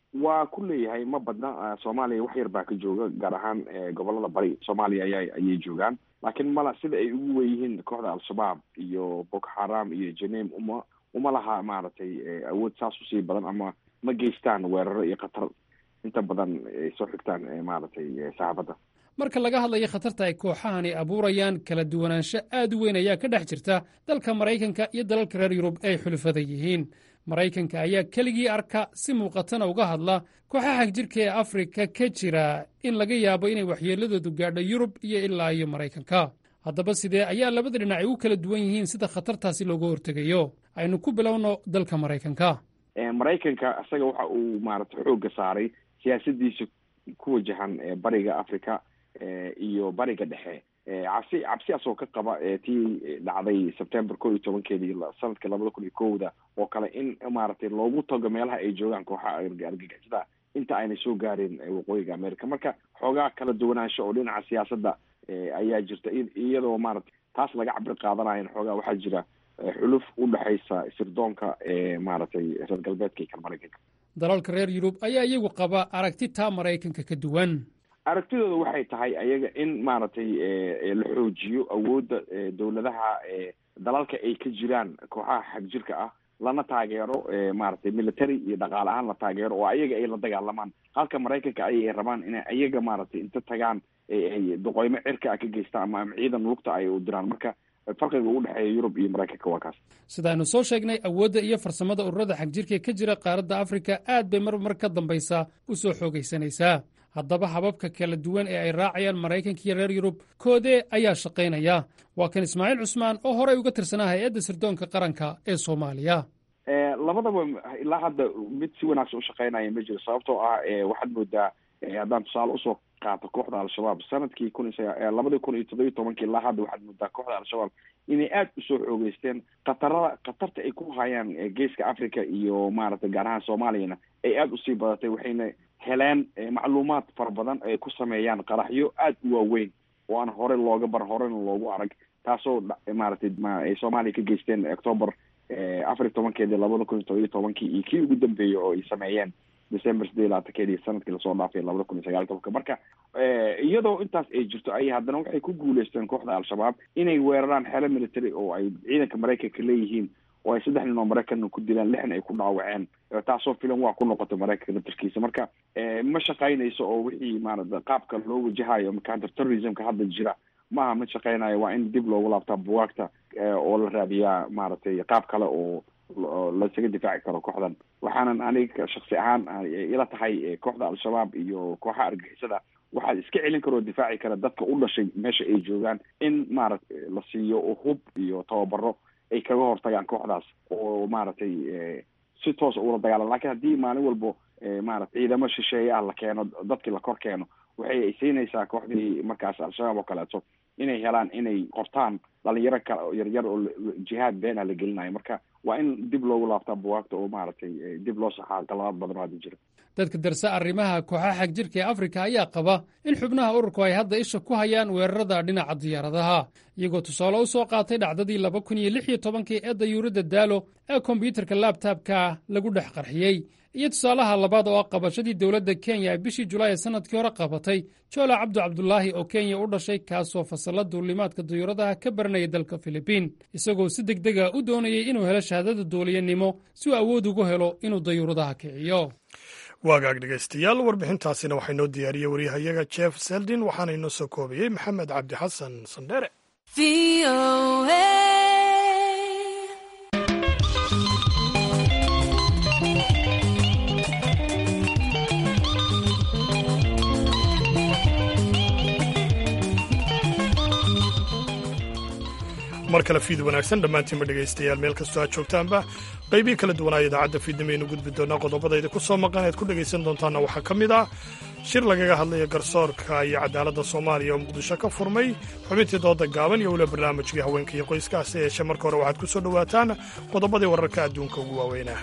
waa ku leeyahay ma badna soomaaliya wax yar baa ka jooga gaar ahaan gobolada bari soomaaliya aya ayay joogaan laakiin mala sida ay ugu weyihiin kooxda al-shabaab iyo boko haram iyo janeim uma uma laha maaragtay awood saas usii badan ama ma geystaan weeraro iyo khatar inta badan ay soo xigtaan maaragtay saxaafadda marka laga hadlayo khatarta ay kooxahani abuurayaan kala duwanaansho aad u weyn ayaa ka dhex jirta dalka maraykanka iyo dalalka reer yurub ay xulufada yihiin maraykanka ayaa keligii arka si muuqatana uga hadla kooxaha jirka ee afrika ka jira in laga yaabo inay waxyeeladoodu gaadho yurub iyo ilaa iyo maraykanka haddaba sidee ayaa labada dhinac ay u kala duwan yihiin sida khatartaasi looga hortegayo aynu ku bilowno dalka maraykanka maraykanka isaga waxa uu maaragtay xoogga saaray siyaasadiisa ku wajahan bariga africa iyo bariga dhexe cabsi cabsi asoo ka qaba tii dhacday september ko iyo tobankeedii sanadka labada kun iyo kowda oo kale in maaragtay loogu tago meelaha ay joogaan kooxaha argagixisada inta aynay soo gaareen waqooyiga america marka xoogaa kala duwanaansho oo dhinaca siyaasadda ayaa jirta iyadoo maaragtay taas laga cabir qaadanayan xoogaa waxaa jira xuluf u dhexaysa sirdoonka maaragtay reer galbeedka iyo kan maraykanka dalalka reer yurub ayaa iyagu qaba aragti taa maraykanka ka duwan aragtidooda waxay tahay ayaga in maaragtay la xoojiyo awoodda dowladaha dalalka ay ka jiraan kooxaha xagjirka ah lana taageero maaragtay military iyo dhaqaale ahaan la taageero oo ayaga ay la dagaalamaan halka maraykanka ayay rabaan inay ayaga maaragtay inta tagaan ay doqoymo cirka ah ka geystaan ama ama ciidan lugta ay u diraan marka farqiga u dhexeeya yurub iyo maraykanka waa kaas sidaaynu soo sheegnay awoodda iyo farsamada ururada xagjirka ee ka jira qaaradda afrika aad bay mar mar ka dambaysaa u soo xoogaysanaysaa haddaba hababka kala duwan ee ay raacayaan maraykanka iyo reer yurub koodee ayaa shaqaynaya waa kan ismaaciil cusmaan oo horey uga tirsanaa hay-adda sirdoonka qaranka ee soomaaliya labadaba ilaa hadda mid si wanaagsan u shaqaynaya ma jiro sababtoo ah waxaad moodaa haddaan tusaale usoo qaato kooxda al-shabaab sanadkii kun labadii kun iyo toddobiyi tobankii ilaa hadda waxaad moodaa kooxda al-shabaab inay aada usoo xoogeysteen khatarada khatarta ay ku hayaan geeska africa iyo maaragtay gaar ahaan soomaaliyana ay aada usii badatay waxayna heleen macluumaad fara badan ay ku sameeyaan qaraxyo aada u waaweyn oo aan hore looga bar horena loogu arag taasoo maaragtay ay soomaaliya ka geysteen october afar iyo tobankeedii labada kun iyo todoba iyo tobankii iyo kii ugu dambeeyey oo ay sameeyeen december sideed iyo labaatankeedii sanadkii lasoo dhaafay labada kun iyo sagaal tobanka marka iyadoo intaas ay jirto ay haddana waxay ku guuleysteen kooxda al-shabaab inay weeraraan xeelo military oo ay ciidanka maraykanka leeyihiin oo ay saddex nin oo maraykanna ku dilaan lixna ay ku dhaawaceen taasoo filan waa ku noqotay maraykanka laftarkiisa marka ma shaqaynayso oo wixii maarata qaabka loo wajahayo counter terrorismka hadda jira maaha mid shaqaynayo waa in dib loogu laabtaa buwaagta oo la raadiyaa maaragtay qaab kale oo lasaga difaaci karo kooxdan waxaanan aniga shaksi ahaan ila tahay kooxda al-shabaab iyo kooxaha argixisada waxaa iska celin kara oo difaaci kara dadka u dhashay meesha ay joogaan in maaragtay la siiyo hub iyo tababaro ay kaga hortagaan kooxdaas oo maaragtay si toosa ula dagaalan lakin haddii maalin walbo maarata ciidamo shisheeye ah la keeno dadkii la kor keeno waxay siinaysaa kooxdii markaas al-shabaab oo kaleeto inay helaan inay qortaan dhalinyaro kale yaryar oo jihaad beenah la gelinayo marka waa in dib loogu laabtaa buwaagta oo maaragtay dib loo saxaa qaladaad badan oo hadda jira dadka darsa arrimaha kooxaha xagjirka ee afrika ayaa qaba in xubnaha ururku ay hadda isha ku hayaan weerarada dhinaca diyaaradaha iyagoo tusaale u soo qaatay dhacdadii laba kun iyo lix iyo tobankii ee dayuuradda daalo ee kombyuutarka laabtaabka lagu dhex qarxiyey iyo tusaalaha labaad oo ah qabashadii dowladda kenya ay bishii julaay ee sanadkii hore qabatay joola cabdu cabdulaahi oo kenya u dhashay kaasoo fasalla duulimaadka dayuuradaha ka baranaya dalka filibiin isagoo si deg dega u doonayay inuu helo shahaadada duuliyanimo si uu awood ugu helo inuu dayuuradaha kiciyo waagaag dhegaystayaal warbixintaasina waxaa inoo diyaariyey waryahayaga jeff seldin waxaana inoo soo koobiyey maxamed cabdi xasan sandheere mar kale fiid wanaagsan dhammaantiinba dhegaystayaal meel kastoo aad joogtaanba qaybii kala duwanaa idaacadda fiidnimaynu gudbi doonaa qodobadayda ku soo maqan ead ku dhegaysan doontaana waxaa ka mid ah shir lagaga hadlaya garsoorka iyo cadaaladda soomaaliya oo muqdisho ka furmay xubintii dooda gaaban iyo weliba barnaamijkii haweenka iyo qoyskaasi yeeshe marka hore waxaad ku soo dhowaataan qodobadii wararka adduunka ugu waaweynah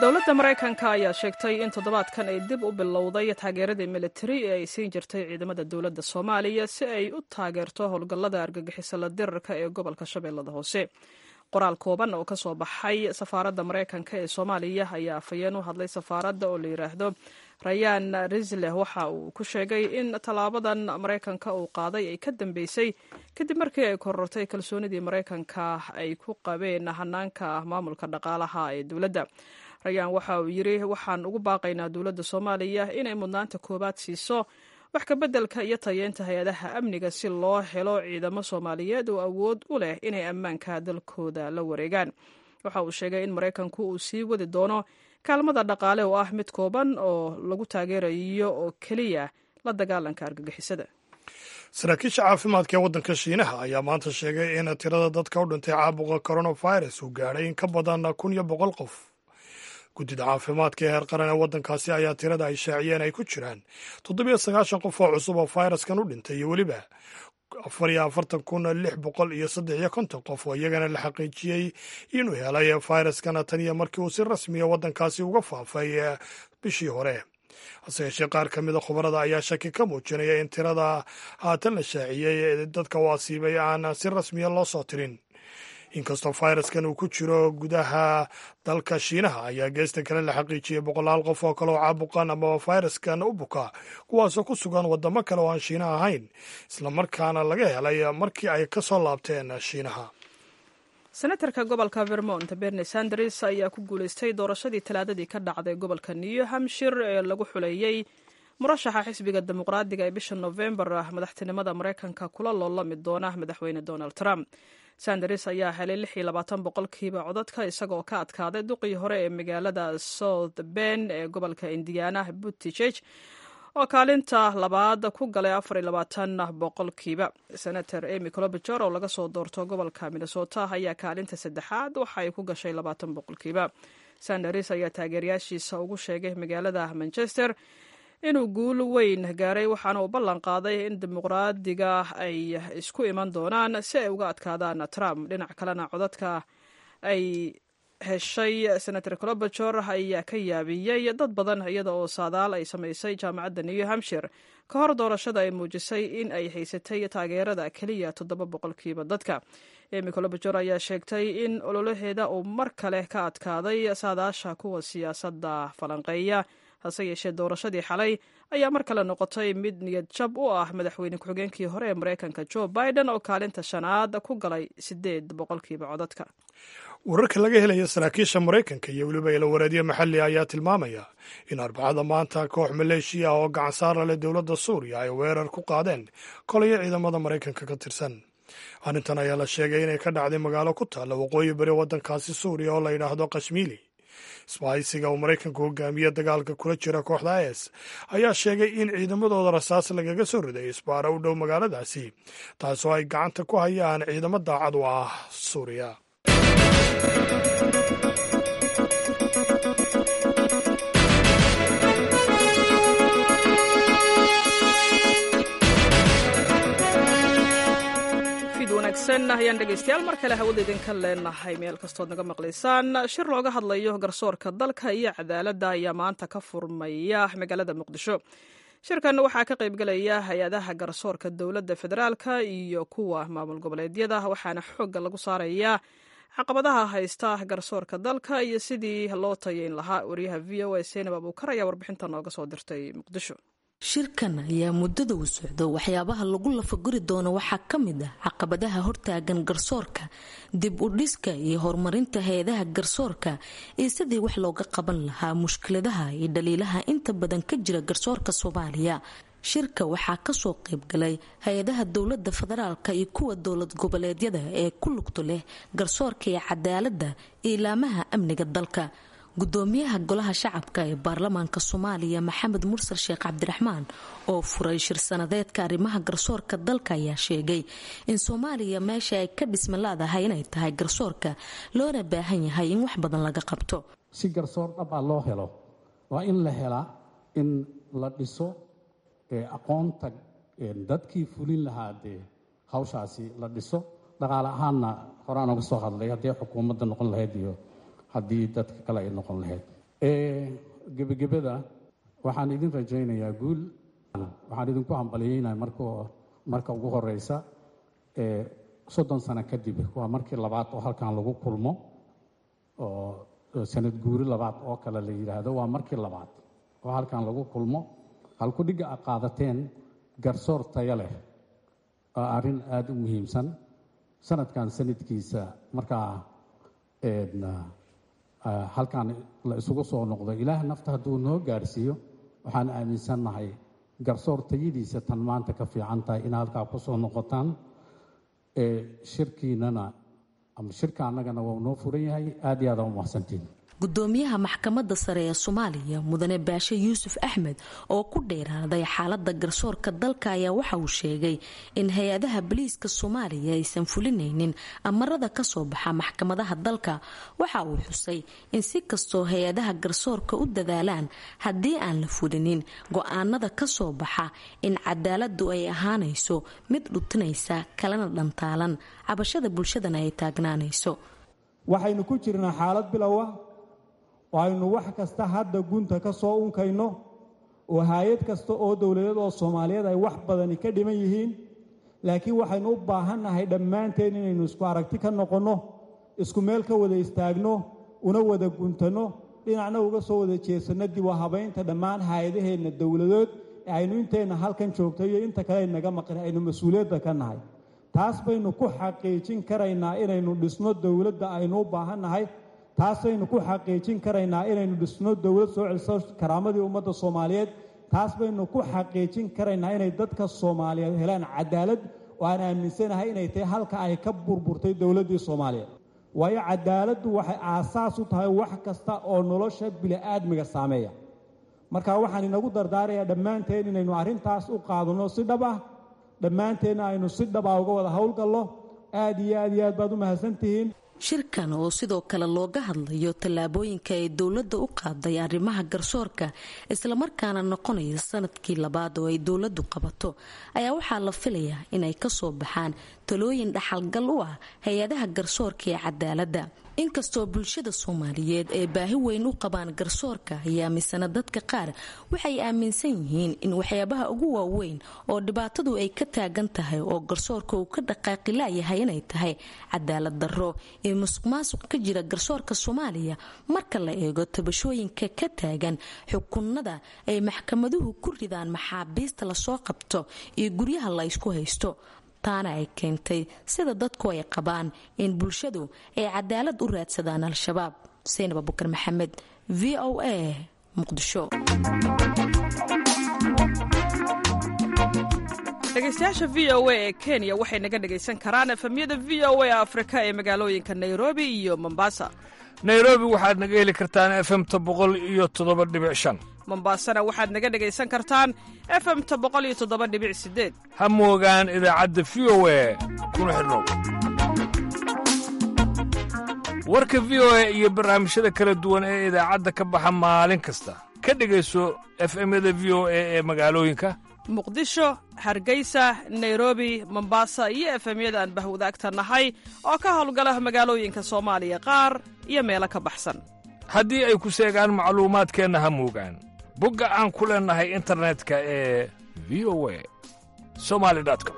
dowladda maraykanka ayaa sheegtay in toddobaadkan ay dib u bilowday taageeradii militari ee ay siin jirtay ciidamada dowladda soomaaliya si ay u taageerto howlgallada argagixisala dirarka ee gobolka shabeellada hoose qoraal kooban oo ka soo baxay safaaradda maraykanka ee soomaaliya ayaa afhayeen u hadlay safaaradda oo la yidhaahdo rayaan risleh waxa uu ku sheegay in tallaabadan maraykanka uu qaaday ay ka dambeysay kadib markii ay korortay kalsoonidii maraykanka ay ku qabeen hanaanka maamulka dhaqaalaha ee dowladda rayaan waxa uu yidhi waxaan ugu baaqaynaa dowladda soomaaliya inay mudnaanta koowaad siiso wax ka beddelka iyo tayeenta hay-adaha amniga si loo helo ciidamo soomaaliyeed oo awood u leh inay ammaanka dalkooda la wareegaan waxa uu sheegay in maraykanku uu sii wadi doono kaalmada dhaqaale oo ah mid kooban oo lagu taageerayo oo keliya la dagaalanka argagixisada saraakiisha caafimaadka ee waddanka shiinaha ayaa maanta sheegay in tirada dadka u dhintay caabuqa coronavirus uu gaadhay in ka badan kun iyo boqol qof guddida caafimaadka ee heer qaran ee waddankaasi ayaa tirada ay shaaciyeen ay ku jiraan toddobiyo sagaashan qof oo cusub oo fayraskan u dhintay iyo weliba afar iyo afartan kun lix boqol iyo saddex iyo konton qof oo iyagana la xaqiijiyey inuu helay fayraskana tan iyo markii uu si rasmiya waddankaasi uga faafay bishii hore hase yeeshee qaar ka mida khubarada ayaa shaki ka muujinaya in tirada haatan la shaaciyey ee dadka u asiibay aan si rasmiya loo soo tirin inkastoo fayraskan uu ku jiro gudaha dalka shiinaha ayaa geesta kale la xaqiijiyey boqolaal qof oo kale oo caabuqan amaba fayraskan u buka kuwaasoo ku sugan wadamo kale oo aan shiinaha ahayn islamarkaana laga helay markii ay ka soo laabteen shiinaha senatarka gobolka vermont berni sanders ayaa ku guuleystay doorashadii talaadadii ka dhacday gobolka new hampshire ee lagu xuleeyey murashaxa xisbiga dimuqraadiga ee bisha novembar madaxtinimada maraykanka kula loolami doona madaxweyne donald trump sanders ayaa helay lix iyo labaatan boqolkiiba codadka isagoo ka adkaaday duqii hore ee magaalada south ben ee gobolka indiana butticheg oo kaalinta labaad ku galay afar iyo labaatan boqolkiiba senator emy clobijor oo laga soo doorto gobolka minnesota ayaa kaalinta saddexaad waxa ay ku gashay labaatan boqolkiiba sanders ayaa taageerayaashiisa ugu sheegay magaalada manchester inuu guul weyn gaaray waxaana uu ballan qaaday in dimuqraadiga ay isku iman doonaan si ay uga adkaadaan trump dhinac kalena codadka ay heshay senator clobajor ayaa ka yaabiyey dad badan iyada oo saadaal ay samaysay jaamacadda new hampshire ka hor doorashada ay muujisay in ay haysatay taageerada keliya toddoba boqolkiiba dadka emy clobajor ayaa sheegtay in ololaheeda uu mar kale ka adkaaday saadaasha kuwa siyaasadda falanqeeya hase yeeshee doorashadii xalay ayaa mar kale noqotay mid niyad jab u ah madaxweyne ku-xigeenkii hore ee maraykanka joe biden oo kaalinta shanaad ku galay siddeed boqolkiiba codadka wararka laga helaya saraakiisha maraykanka iyo weliba ilawareedyo maxalli ayaa tilmaamaya in arbacada maanta koox maleeshiya ah oo gacan saara leh dowladda suuriya ay weerar ku qaadeen kolaya ciidamada maraykanka ka tirsan arrintan ayaa la sheegay inay ka dhacday magaalo ku taalla waqooyi bari waddankaasi suuriya oo la yidhaahdo kashmiili isbahaysiga uu maraykanku hogaamiye dagaalka kula jira kooxda is ayaa sheegay in ciidamadooda rasaas lagaga soo riday isbaara u dhow magaaladaasi taasoo ay gacanta ku hayaan ciidamo daacad u ah suuriya ayaan dhegeystayaal mar kale hawada idinka leenahay meel kastood naga maqlaysaan shir looga hadlayo garsoorka dalka iyo cadaaladda ayaa maanta ka furmaya magaalada muqdisho shirkan waxaa ka qaybgelaya hay-adaha garsoorka dowladda federaalka iyo kuwa maamul goboleedyada waxaana xoogga lagu saarayaa caqabadaha haysta garsoorka dalka iyo sidii loo tayeyn lahaa wariyaha v o a seenab abuukar ayaa warbixinta nooga soo dirtay muqdisho shirkan ayaa muddada uu socdo waxyaabaha lagu lafaguri doono waxaa ka mid ah caqabadaha hortaagan garsoorka dib u dhiska iyo horumarinta hay-adaha garsoorka iyo sidii wax looga qaban lahaa mushkiladaha iyo dhaliilaha inta badan ka jira garsoorka soomaaliya shirka waxaa kasoo qaybgalay hay-adaha dowlada federaalka iyo kuwa dowlad goboleedyada ee ku lugto leh garsoorka iyo cadaaladda iyo ilaamaha amniga dalka gudoomiyaha golaha shacabka ee baarlamaanka soomaaliya maxamed mursal sheekh cabdiraxmaan oo furay shir sanadeedka arrimaha garsoorka dalka ayaa sheegay in soomaaliya meesha ay ka dhisma laadahay inay tahay garsoorka loona baahan yahay in wax badan laga qabto si garsoor dhab ah loo helo waa in la helaa in la dhiso aqoonta dadkii fulin lahaa dee hawshaasi la dhiso dhaqaale ahaanna horaan uga soo hadlay haddii xukuumadda noqon lahayd iyo haddii dadka kale ay noqon lahayd gebagebada waxaan idin rajaynayaa guul waxaan idinku hambalyeynaya mark marka ugu horeysa soddon sano kadib waa markii labaad oo halkan lagu kulmo oo sanad guuri labaad oo kale la yidhaahdo waa markii labaad oo halkan lagu kulmo halkudhigga a qaadateen garsoor tayo leh waa arrin aada u muhiimsan sanadkan sanadkiisa markaa halkan la isugu soo noqdo ilaah nafta hadduu noo gaarsiiyo waxaan aaminsannahay garsoor tayadiisa tan maanta ka fiican tahay in halkaa ku soo noqotaan shirkiinana ama shirka annagana waa noo furan yahay aad iyo aada u mahadsantiin gudoomiyaha maxkamadda sare ee soomaaliya mudane baashe yuusuf axmed oo ku dheeraaday xaalada garsoorka dalka ayaa waxa uu sheegay in hay-adaha boliiska soomaaliya aysan fulinaynin amarada kasoo baxa maxkamadaha dalka waxa uu xusay in si kastoo hay-adaha garsoorka u dadaalaan haddii aan la fulinin go-aanada kasoo baxa in cadaaladu ay ahaanayso mid dhutinaysa kalena dhantaalan cabashada bulshadana ay taagnaanayso waxaynu ku jirnaa xaalad bilowa oo aynu wax kasta hadda gunta ka soo unkayno oo haayad kasta oo dowladeed oo soomaaliyeed ay wax badani ka dhiman yihiin laakiin waxaynu u baahannahay dhammaanteen inaynu isku aragti ka noqonno isku meel ka wada istaagno una wada guntanno dhinacna uga soo wada jeesanno dib u habaynta dhammaan haayadaheenna dowladood ee aynu inteenna halkan joogto iyo inta kale aynaga maqan aynu mas-uuliyadda ka nahay taas baynu ku xaqiijin karaynaa inaynu dhisno dowladda aynu u baahannahay taasaynu ku xaqiijin karaynaa inaynu dhisno dowlad soo celiso karaamadii ummadda soomaaliyeed taas baynu ku xaqiijin karaynaa inay dadka soomaaliyeed helaan cadaalad oo aan aaminsanahay inay tahay halka ay ka burburtay dowladdii soomaaliyeed waayo cadaaladdu waxay aasaas u tahay wax kasta oo nolosha bili-aadmiga saameeya marka waxaan inagu dardaarayaa dhammaanteen inaynu arrintaas u qaadanno si dhab ah dhammaanteenna aynu si dhaba uga wada howlgallo aad iyo aad iyo aad baad u mahadsantihiin shirkan oo sidoo kale looga hadlayo tallaabooyinka ay dowladda u qaaday arrimaha garsoorka islamarkaana noqonaya sanadkii labaad oo ay dowladdu qabato ayaa waxaa la filayaa inay kasoo baxaan talooyin dhaxalgal u ah hay-adaha garsoorka ee cadaaladda inkastoo bulshada soomaaliyeed ay baahi weyn u qabaan garsoorka ayaa misana dadka qaar waxay aaminsan yihiin in waxyaabaha ugu waaweyn oo dhibaatadu ay ka taagan tahay oo garsoorka uu ka dhaqaaqi laayahay inay tahay cadaalad darro ee musuq maasuq ka jira garsoorka soomaaliya marka la eego tabashooyinka ka taagan xukunada ay maxkamaduhu ku ridaan maxaabiista lasoo qabto iyo guryaha la ysku haysto taana ay keentay sida dadku ay qabaan in bulshadu ay cadaalad u raadsadaan al-shabaab saynab abukar maxamed v o a muqdisho dhegeystayaasha v o a ee kenya waxay naga dhegaysan karaan efemyada v o a afrika ee magaalooyinka nairobi iyo mombasa nairobi waxaad naga heli kartaan efemta boqol iyo toddoba dhibic shan mombasana waxaad naga dhegaysan kartaan efemta boqol iyo toddoba dhibic sideed ha moogaan idaacadda v o a kuna xidhnow warka v o a iyo barnaamijyada kala duwan ee idaacadda ka baxa maalin kasta ka dhegayso efemyada v o a ee magaalooyinka muqdisho hargeysa nairobi mombasa iyo efemyada aan bahwadaagta nahay oo ka howlgala magaalooyinka soomaaliya qaar iyo meelo ka baxsan haddii ay ku seegaan macluumaadkeenna ha moogaan bogga aan ku leennahay internetka ee v o a somali com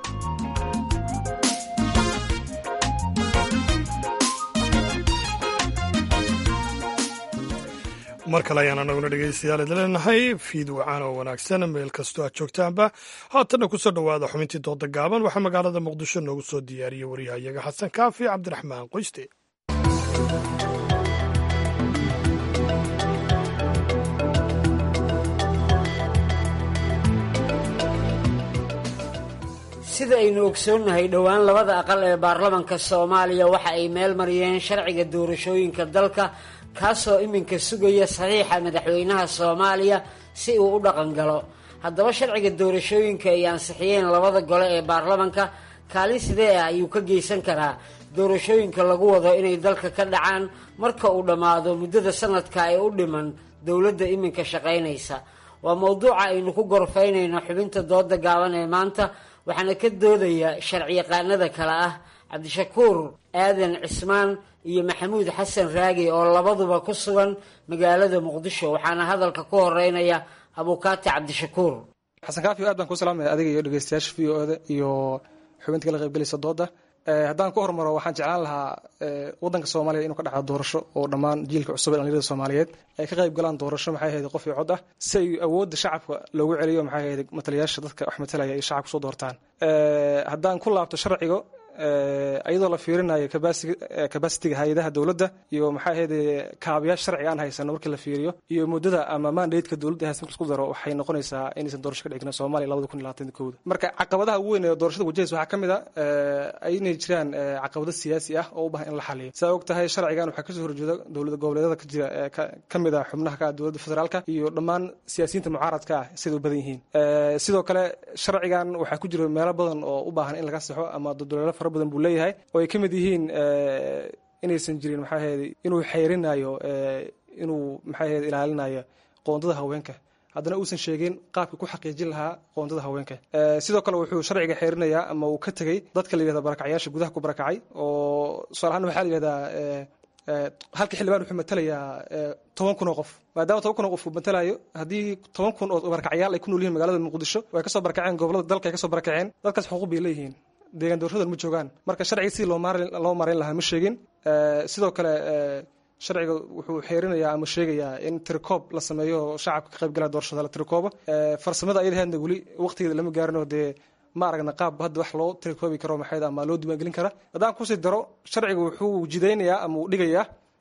mar kale ayaan anaguna dhegaystayaal idin leenahay fiid wacaan oo wanaagsan meel kastoo aad joogtaanba haatanna kusoo dhowaada xubintii dooda gaaban waxaa magaalada muqdisho noogu soo diyaariyey waryahayaga xasan kaafi cabdiraxmaan qoyste sida aynu ogsoonnahay dhowaan labada aqal ee baarlamanka soomaaliya waxa ay meel mariyeen sharciga doorashooyinka dalka kaasoo iminka sugaya saxiixa madaxweynaha soomaaliya si uu u dhaqan galo haddaba sharciga doorashooyinka ay ansixiyeen labada gole ee baarlamanka kaalin sidee ah ayuu ka geysan karaa doorashooyinka lagu wado inay dalka ka dhacaan marka uu dhammaado muddada sanadka ee u dhiman dowladda iminka shaqaynaysa waa mowduuca aynu ku gorfaynayno xubinta dooda gaaban ee maanta waxaana ka doodaya sharciyaqaanada kale ah cabdishakuur aadan cismaan iyo maxamuud xasan raagi oo labaduba ku sugan magaalada muqdisho waxaana hadalka ku horeynaya abukaati cabdishakuur xasan kaafi aad baan ku salaamaya adiga iyo dhegeystayaasha v o da iyo xubinta kala qaybgelaysa dooda haddaan ku hormaro waxaan jeclaan lahaa wadanka soomaaliya inuu ka dhacdo doorasho oo dhammaan jiilka cusub ee dhalinyarada soomaaliyeed ay ka qayb galaan doorasho maxay ahayd qof iyo cod ah si ay awoodda shacabka loogu celiyo maxay ahayd matalayaasha dadka wax matalaya ay shacabka soo doortaan haddaan ku laabto sharciga iyadoo la fiirinayo kabasitiga hay-adaha dowladda iyo maxaa ahayd kaabayaasha sharciga aan haysano markii la fiiriyo iyo muddada ama mandateska dowladda haysan marka isku daro waxay noqonaysaa inaysan doorasho ka dhigna soomaaliya labada kun iyo labaatan kooda marka caqabadaha ugu weyn ee doorashada wajahaysa waxaa ka mid a inay jiraan caqabado siyaasi ah oo u bahan in la xaliyo saa og tahay sharcigan waxaa kasoo horjeeda dowlada goboleedyada ka jira ka mid a xubnaha ka dowladda federaalka iyo dhammaan siyaasiyiinta mucaaradka ah siday u badan yihiin sidoo kale sharcigan waxaa ku jira meelo badan oo u baahan in laga saxo ama dodoleelo fara badan buu leeyahay oo ay ka mid yihiin inaysan jirin maxaa ahayd inuu xeyrinayo inuu maxaa ahayd ilaalinayo qoondada haweenka haddana uusan sheegin qaabka ku xaqiijin lahaa qoondada haweenka sidoo kale wuxuu sharciga xeerinayaa ama uu ka tegey dadka la yihahda barakacyaasha gudaha ku barakacay oo tusaale ahaan waxaa la yihahdaa halka xildhibaan wuxuu matalayaa toban kun oo qof maadaama toban kun oo qof uu matalayo haddii toban kun oo barakacyaal ay ku nool yihin magaalada muqdisho way kasoo barakaceen gobolada dalka ay kasoo barakaceen dadkaas xuquuq bay leeyihiin deegaan doorashadan ma joogaan marka sharciga sidii loo maarayn lahaa ma sheegin sidoo kale sharciga wuxuu xeerinayaa ama sheegayaa in tirikoob la sameeyo shacabka ka qaybgalaya doorashada la tirikoobo farsamada ayadaheedna weli waqtigeeda lama gaarin oo dee ma aragna qaab hadda wax loo tirikoobi karo maxayd ama loo diiwaangelin kara haddaan kusii daro sharciga wuxuu jidaynayaa ama uu dhigayaa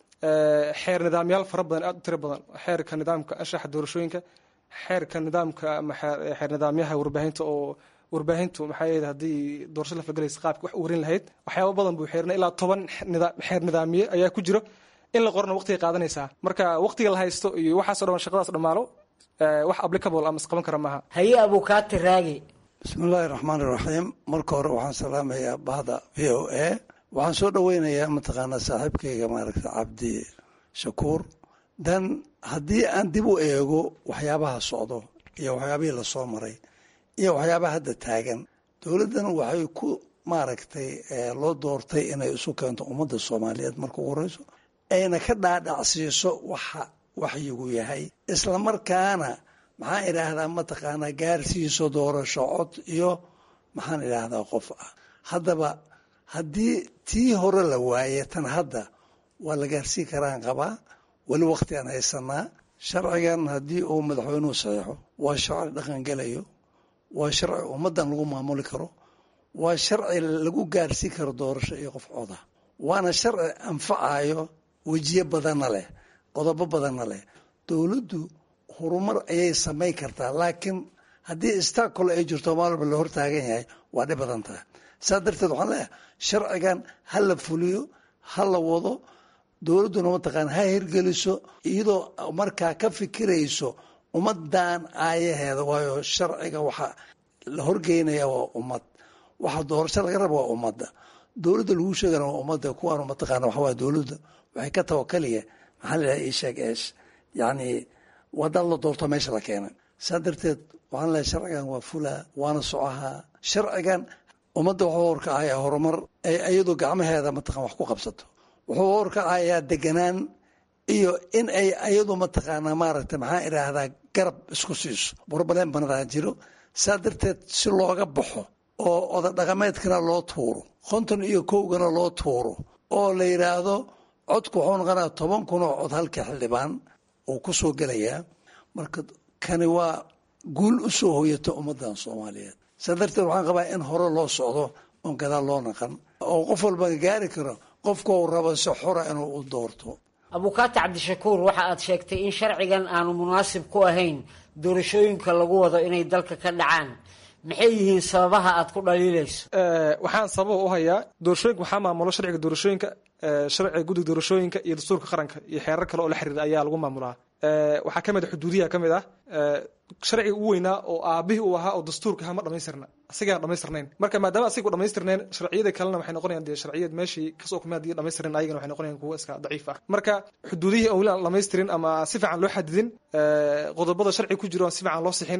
xeer nidaamyaal fara badan aad u tiro badan xeerka nidaamka anshaxa doorashooyinka xeerka nidaamka ama xeer nidaamyaha warbaahinta oo warbaahintu maxaa yeed haddii doorasho la falgelaysa qaabka wax u warin lahayd waxyaaba badan buu xeerina ilaa toban xeer nidaamiye ayaa ku jiro in la qorana waqtigay qaadanaysaa marka waqtiga la haysto iyo waxaaso dhan shaqadaas dhammaalo wax applicable ama isqaban kara maaha haye abukaati raagi bismillaahi raxmaan iraxiim marka hore waxaan salaamayaa bahda v o a waxaan soo dhoweynayaa mataqaanaa saaxiibkayga maaragta cabdi shakuur dan haddii aan dib u eego waxyaabaha socdo iyo waxyaabihii lasoo maray iyo waxyaabaha hadda taagan dowladdan waxay ku maaragtay loo doortay inay isu keento ummadda soomaaliyeed marka ugu horeyso ayna ka dhaadhacsiiso waxa waxyigu yahay islamarkaana maxaan idhaahdaa mataqaanaa gaarsiiso doorasho cod iyo maxaan idhaahdaa qof ah haddaba haddii tii hore la waaye tan hadda waa la gaarsiin karaan qabaa weli waqti aan haysanaa sharcigan haddii uu madaxweynuhu saxeixo waa sharci dhaqangelayo waa sharci ummaddan lagu maamuli karo waa sharci lagu gaarsiin karo doorasho iyo qof coda waana sharci anfacayo wejiye badanna leh qodobo badanna leh dowladdu horumar ayay samayn kartaa laakiin haddii istakol ay jirto maalba la hortaagan yahay waa dhib badan tahay saa darteed waxaan leeyahay sharcigan ha la fuliyo ha la wado dowladduna mataqaana ha hirgeliso iyadoo markaa ka fikirayso ummadan aayaheeda waayo sharciga waxaa la horgeynaya waa ummad waxa doorasho laga raba waa ummadda dowladda lagu sheegana waa ummadda kuwaanu mataqaana waxa waye dowladda waxay ka tawakaliya maxaa la yidhaha isheeg eesh yacni wadaad la doorto meesha la keenay saa darteed waxaan leeyahay sharcigan waa fulaa waana socahaa sharcigan ummadda wuxuu horkacayaa horumar ay iyadoo gacmaheeda mataqan wax ku qabsato wuxuu horkacayaa deganaan iyo in ay iyadu mataqaanaa maaragtay maxaan idhaahdaa garab isku siiso burbaleen banadaa jiro saa darteed si looga baxo oo oda dhaqameedkana loo tuuro konton iyo kowgana loo tuuro oo la yidhaahdo codku wuxuu noqonaya toban kun oo cod halka xildhibaan uu ku soo gelayaa marka kani waa guul u soo hoyata ummaddan soomaaliyeed saa darteed waxaan qabaa in hore loo socdo oon gadaal loo naqan oo qof walba gaari karo qofkau rabo si xora inuu u doorto abukaati cabdishakuur waxa aad sheegtay in sharcigan aanu munaasib ku ahayn doorashooyinka lagu wado inay dalka ka dhacaan maxay yihiin sababaha aad ku dhaliilayso waxaan sababa u hayaa doorashooyinka waxaa maamulo sharciga doorashooyinka sharciga guddiga doorashooyinka iyo dastuurka qaranka iyo xeerar kale oo la xiriira ayaa lagu maamulaa waxaa ka mid a xuduudiyaha ka mid ah sharciga ugu weynaa oo aabihii uu ahaa oo dastuurka ahaa ma dhamaystirna asigaan dhamaystirnayn marka maadaama asiga u dhamaystirnayn sharciyada kalena waxay noqonayaan dee sharciyad meeshii kasoo kumay haddii dhamaystirnayn ayagana waxay noqonayaan kuwo iska daciif ah marka xuduudihii aan weli aan dhamaystirin ama si fiican loo xadidin qodobada sharciga ku jiro aan si fiican loo sixin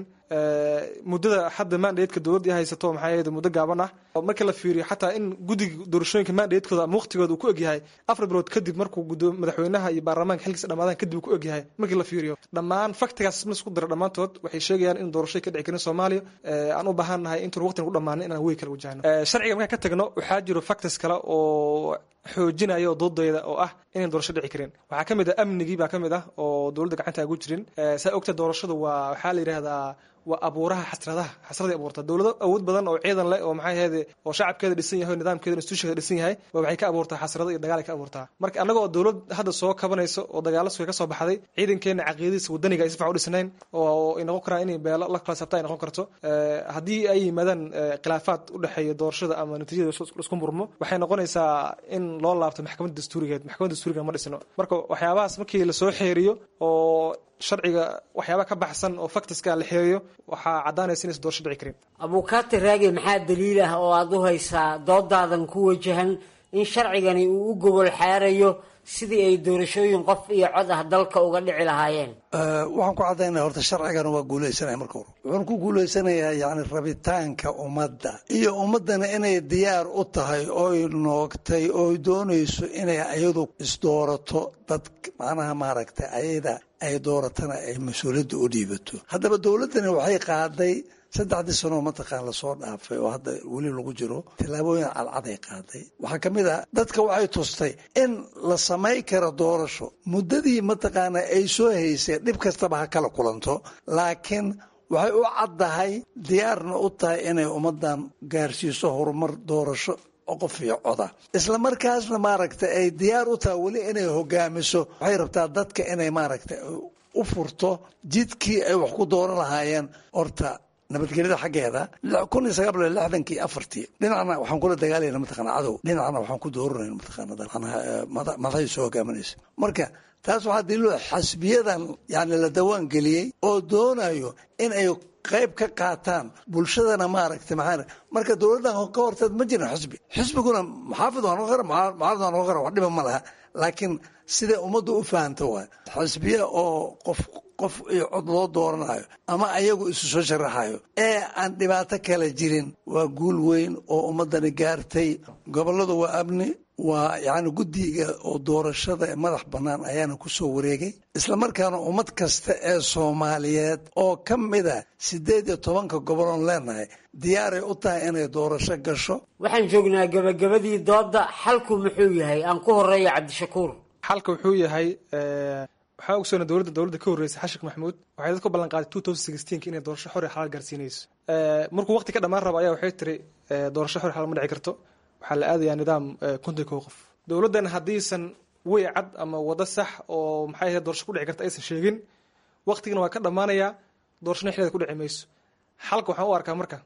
muddada hadda mandateedka dowladda haysato maxaa yeede muddo gaaban ah marka la fiiriyo xataa in guddiga doorashooyinka mandateedkooda ama waqtigooda uu ku egyahay afar bilood kadib markuu gudo madaxweynaha iyo baarlamaanka xilkiisa dhamaadaan kadib uu ku egyahay markii la fiiriyo dhammaan faktigaas ma isku dira dhammaantood waxay sheegayaan in doorashoy ka dhici karin soomaaliya aan u baahan nahay intuun waqtigan ku dhamaanin inaan wey kala wajahno sharciga markaan ka tagno waxaa jiro factors kale oo xoojinaya oo doodayda oo ah inayn doorasho dhici karin waxaa ka mid ah amnigii baa ka mid ah oo dowladda gacanta agu jirin saa ogta doorashadu waa waxaa la yidhaahdaa waa abuuraha xasradaha xasraday abuurta dowlado awood badan oo ciidan leh oo maxay ahayde oo shacabkeeda dhisan yahay oo nidaamkeeda institutionkeeda dhisan yahay ba waxay ka abuurtaa xasrado iyo dagaal ay ka abuurtaa marka annaga oo dowlad hadda soo kabanayso oo dagaalo suga ka soo baxday ciidankeena caqiidadiisa wadaniga ay si fiican u dhisnayn oo ay noqon karaan inay beelo la kala sabta ay noqon karto haddii ay yimaadaan khilaafaad u dhexeeya doorashada ama natiijada isku murmo waxay noqonaysaa in loo laabto maxkamadda dastuurigeed maxkamadda dastuuriga ma dhisno marka waxyaabahaas markii lasoo xeeriyo oo sharciga waxyaaba ka baxsan oo faktiska la xeeriyo waxaa caddaanaysa inaysan doorasho dhici karin abuukaati raage maxaa daliil ah oo aada u haysaa doodaadan ku wajahan in sharcigani uu u gobol xaarayo sidii ay doorashooyin qof iyo cod ah dalka uga dhici lahaayeen waxaan ku caddaynaya horta sharcigan waa guulaysanaya marka hore wuxuuna ku guulaysanayaa yacni rabitaanka ummadda iyo ummaddana inay diyaar u tahay ooy noogtay ooy doonayso inay ayadu isdoorato dad macnaha maaragtay ayada ay dooratana ay mas-uuliyadda u dhiibato haddaba dowladdani waxay qaaday saddexdii sanoo mataqaan lasoo dhaafay oo hadda weli lagu jiro tillaabooyin cadcaday qaaday waxaa ka mid ah dadka waxay tustay in la samay karo doorasho muddadii mataqaana ay soo haysay dhib kastaba ha kala kulanto laakiin waxay u caddahay diyaarna u tahay inay ummaddan gaarsiiso horumar doorasho qof iyo coda isla markaasna maaragta ay diyaar u tahay weli inay hogaamiso waxay rabtaa dadka inay maaragta u furto jidkii ay wax ku dooran lahaayeen horta nabadgelyada xaggeeda kun iyo sagaal boqol lixdankii afartii dhinacna waxaan kula dagaalayna mataqana cadow dhinacna waxaan ku dooranayna mataqana madaxay soo hogaaminaysa marka taas waxaa daliilo xasbiyadan yani la dawaan geliyey oo doonayo in ay qayb ka qaataan bulshadana maaragtay maxaa marka dowladdan ka horteed ma jirin xisbi xisbiguna maxaafid waa noqon kara mucaarad waa noqon kara wax dhiba ma laha laakiin siday ummaddu u fahamta waay xisbiya oo qof qof iyo cod loo dooranayo ama ayagu isu soo sharaxayo ee aan dhibaato kale jirin waa guul weyn oo ummaddani gaartay gobolladu waa amni waa yacni guddiga oo doorashada madax bannaan ayaana ku soo wareegay isla markaana ummad kasta ee soomaaliyeed oo ka mid a siddeed iyo tobanka goboloon leenahay diyaaray u tahay inay doorasho gasho waxaan joognaa gabagabadii doodda xalku muxuu yahay aan ku horeeya cabdishakuur xalka wuxuu yahay waxaa ogsoona dowladda dowladda ka horreysay xashik maxamuud waxay dadku ballan qaaday two thousand sixteenka inay doorasho xor iyo xalaal gaarsiinayso markuu waqti ka dhammaan rabo ayaa waxay tiri doorasho xor iyo xalaal ma dhici karto waxaa la aadayaa nidaam konton kow qof dowladdan haddiisan wey cad ama wado sax oo maxay ahayd doorasho ku dhici karta aysan sheegin waqtigana waa ka dhammaanayaa doorashona xilligeeda ku dhici mayso xalka waxaan u arkaa marka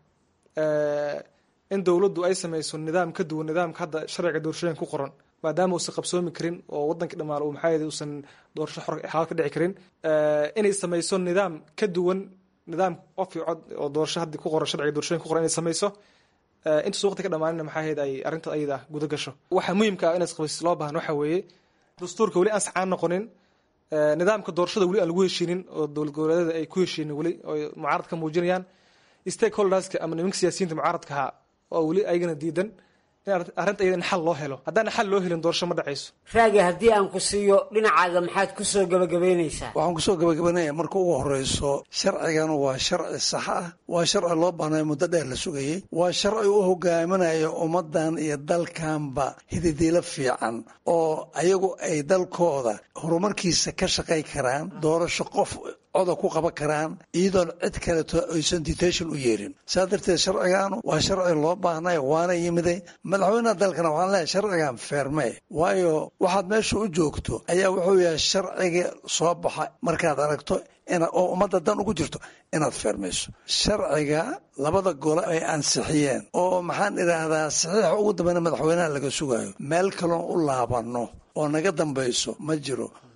in dowladdu ay samayso nidaam ka duwan nidaamka hadda sharciga doorashooyinka ku qoran maadaama uusan qabsoomi karin oo wadankii dhammaan uu maxaa uusan doorasho xor xalaal ka dhici karin inay samayso nidaam ka duwan nidaam qof iyo cod oo doorasho haddii ku qoran sharciga doorashooyinka ku qoran inay samayso intaas waqti ka dhammaanina maxaa ahayd ay arrinta ayada guda gasho waxa muhiimka ah inaad qabaysis loo baahan waxa weeye dastuurka weli aan saxaan noqonin nidaamka doorashada weli aan lagu heshiinin oo dowlad goboleedyada ay ku heshiinin weli oo mucaarad ka muujinayaan stakeholderska ama nimanka siyaasiyiinta mucaaradka ahaa oo weli ayagana diidan in arrinta iyada in xal loo helo haddaan xal loo helin doorasho ma dhacayso raagi haddii aan ku siiyo dhinacaaga maxaad ku soo gabagabaynaysaa waxaan kusoo gabagabanaya marka ugu horeyso sharcigan waa sharci sax ah waa sharci loo baahnayo muddo dheer la sugayey waa sharci u hogaaminayo ummaddan iyo dalkanba hididiilo fiican oo ayagu ay dalkooda horumarkiisa ka shaqay karaan doorasho qof coda ku qaban karaan iyadoon cid kaleto aysan detation u yeerin saa darteed sharcigaanu waa sharci loo baahnay waana yimiday madaxweynaha dalkana waxaan leeyahay sharcigan feermee waayo waxaad meesha u joogto ayaa wuxuu yahay sharciga soo baxa markaad aragto oo ummadda dan ugu jirto inaad feermayso sharciga labada gole ay ansixiyeen oo maxaan idhaahdaa saxiixa ugu dambeyna madaxweynaha laga sugayo meel kaloon u laabanno oo naga dambayso ma jiro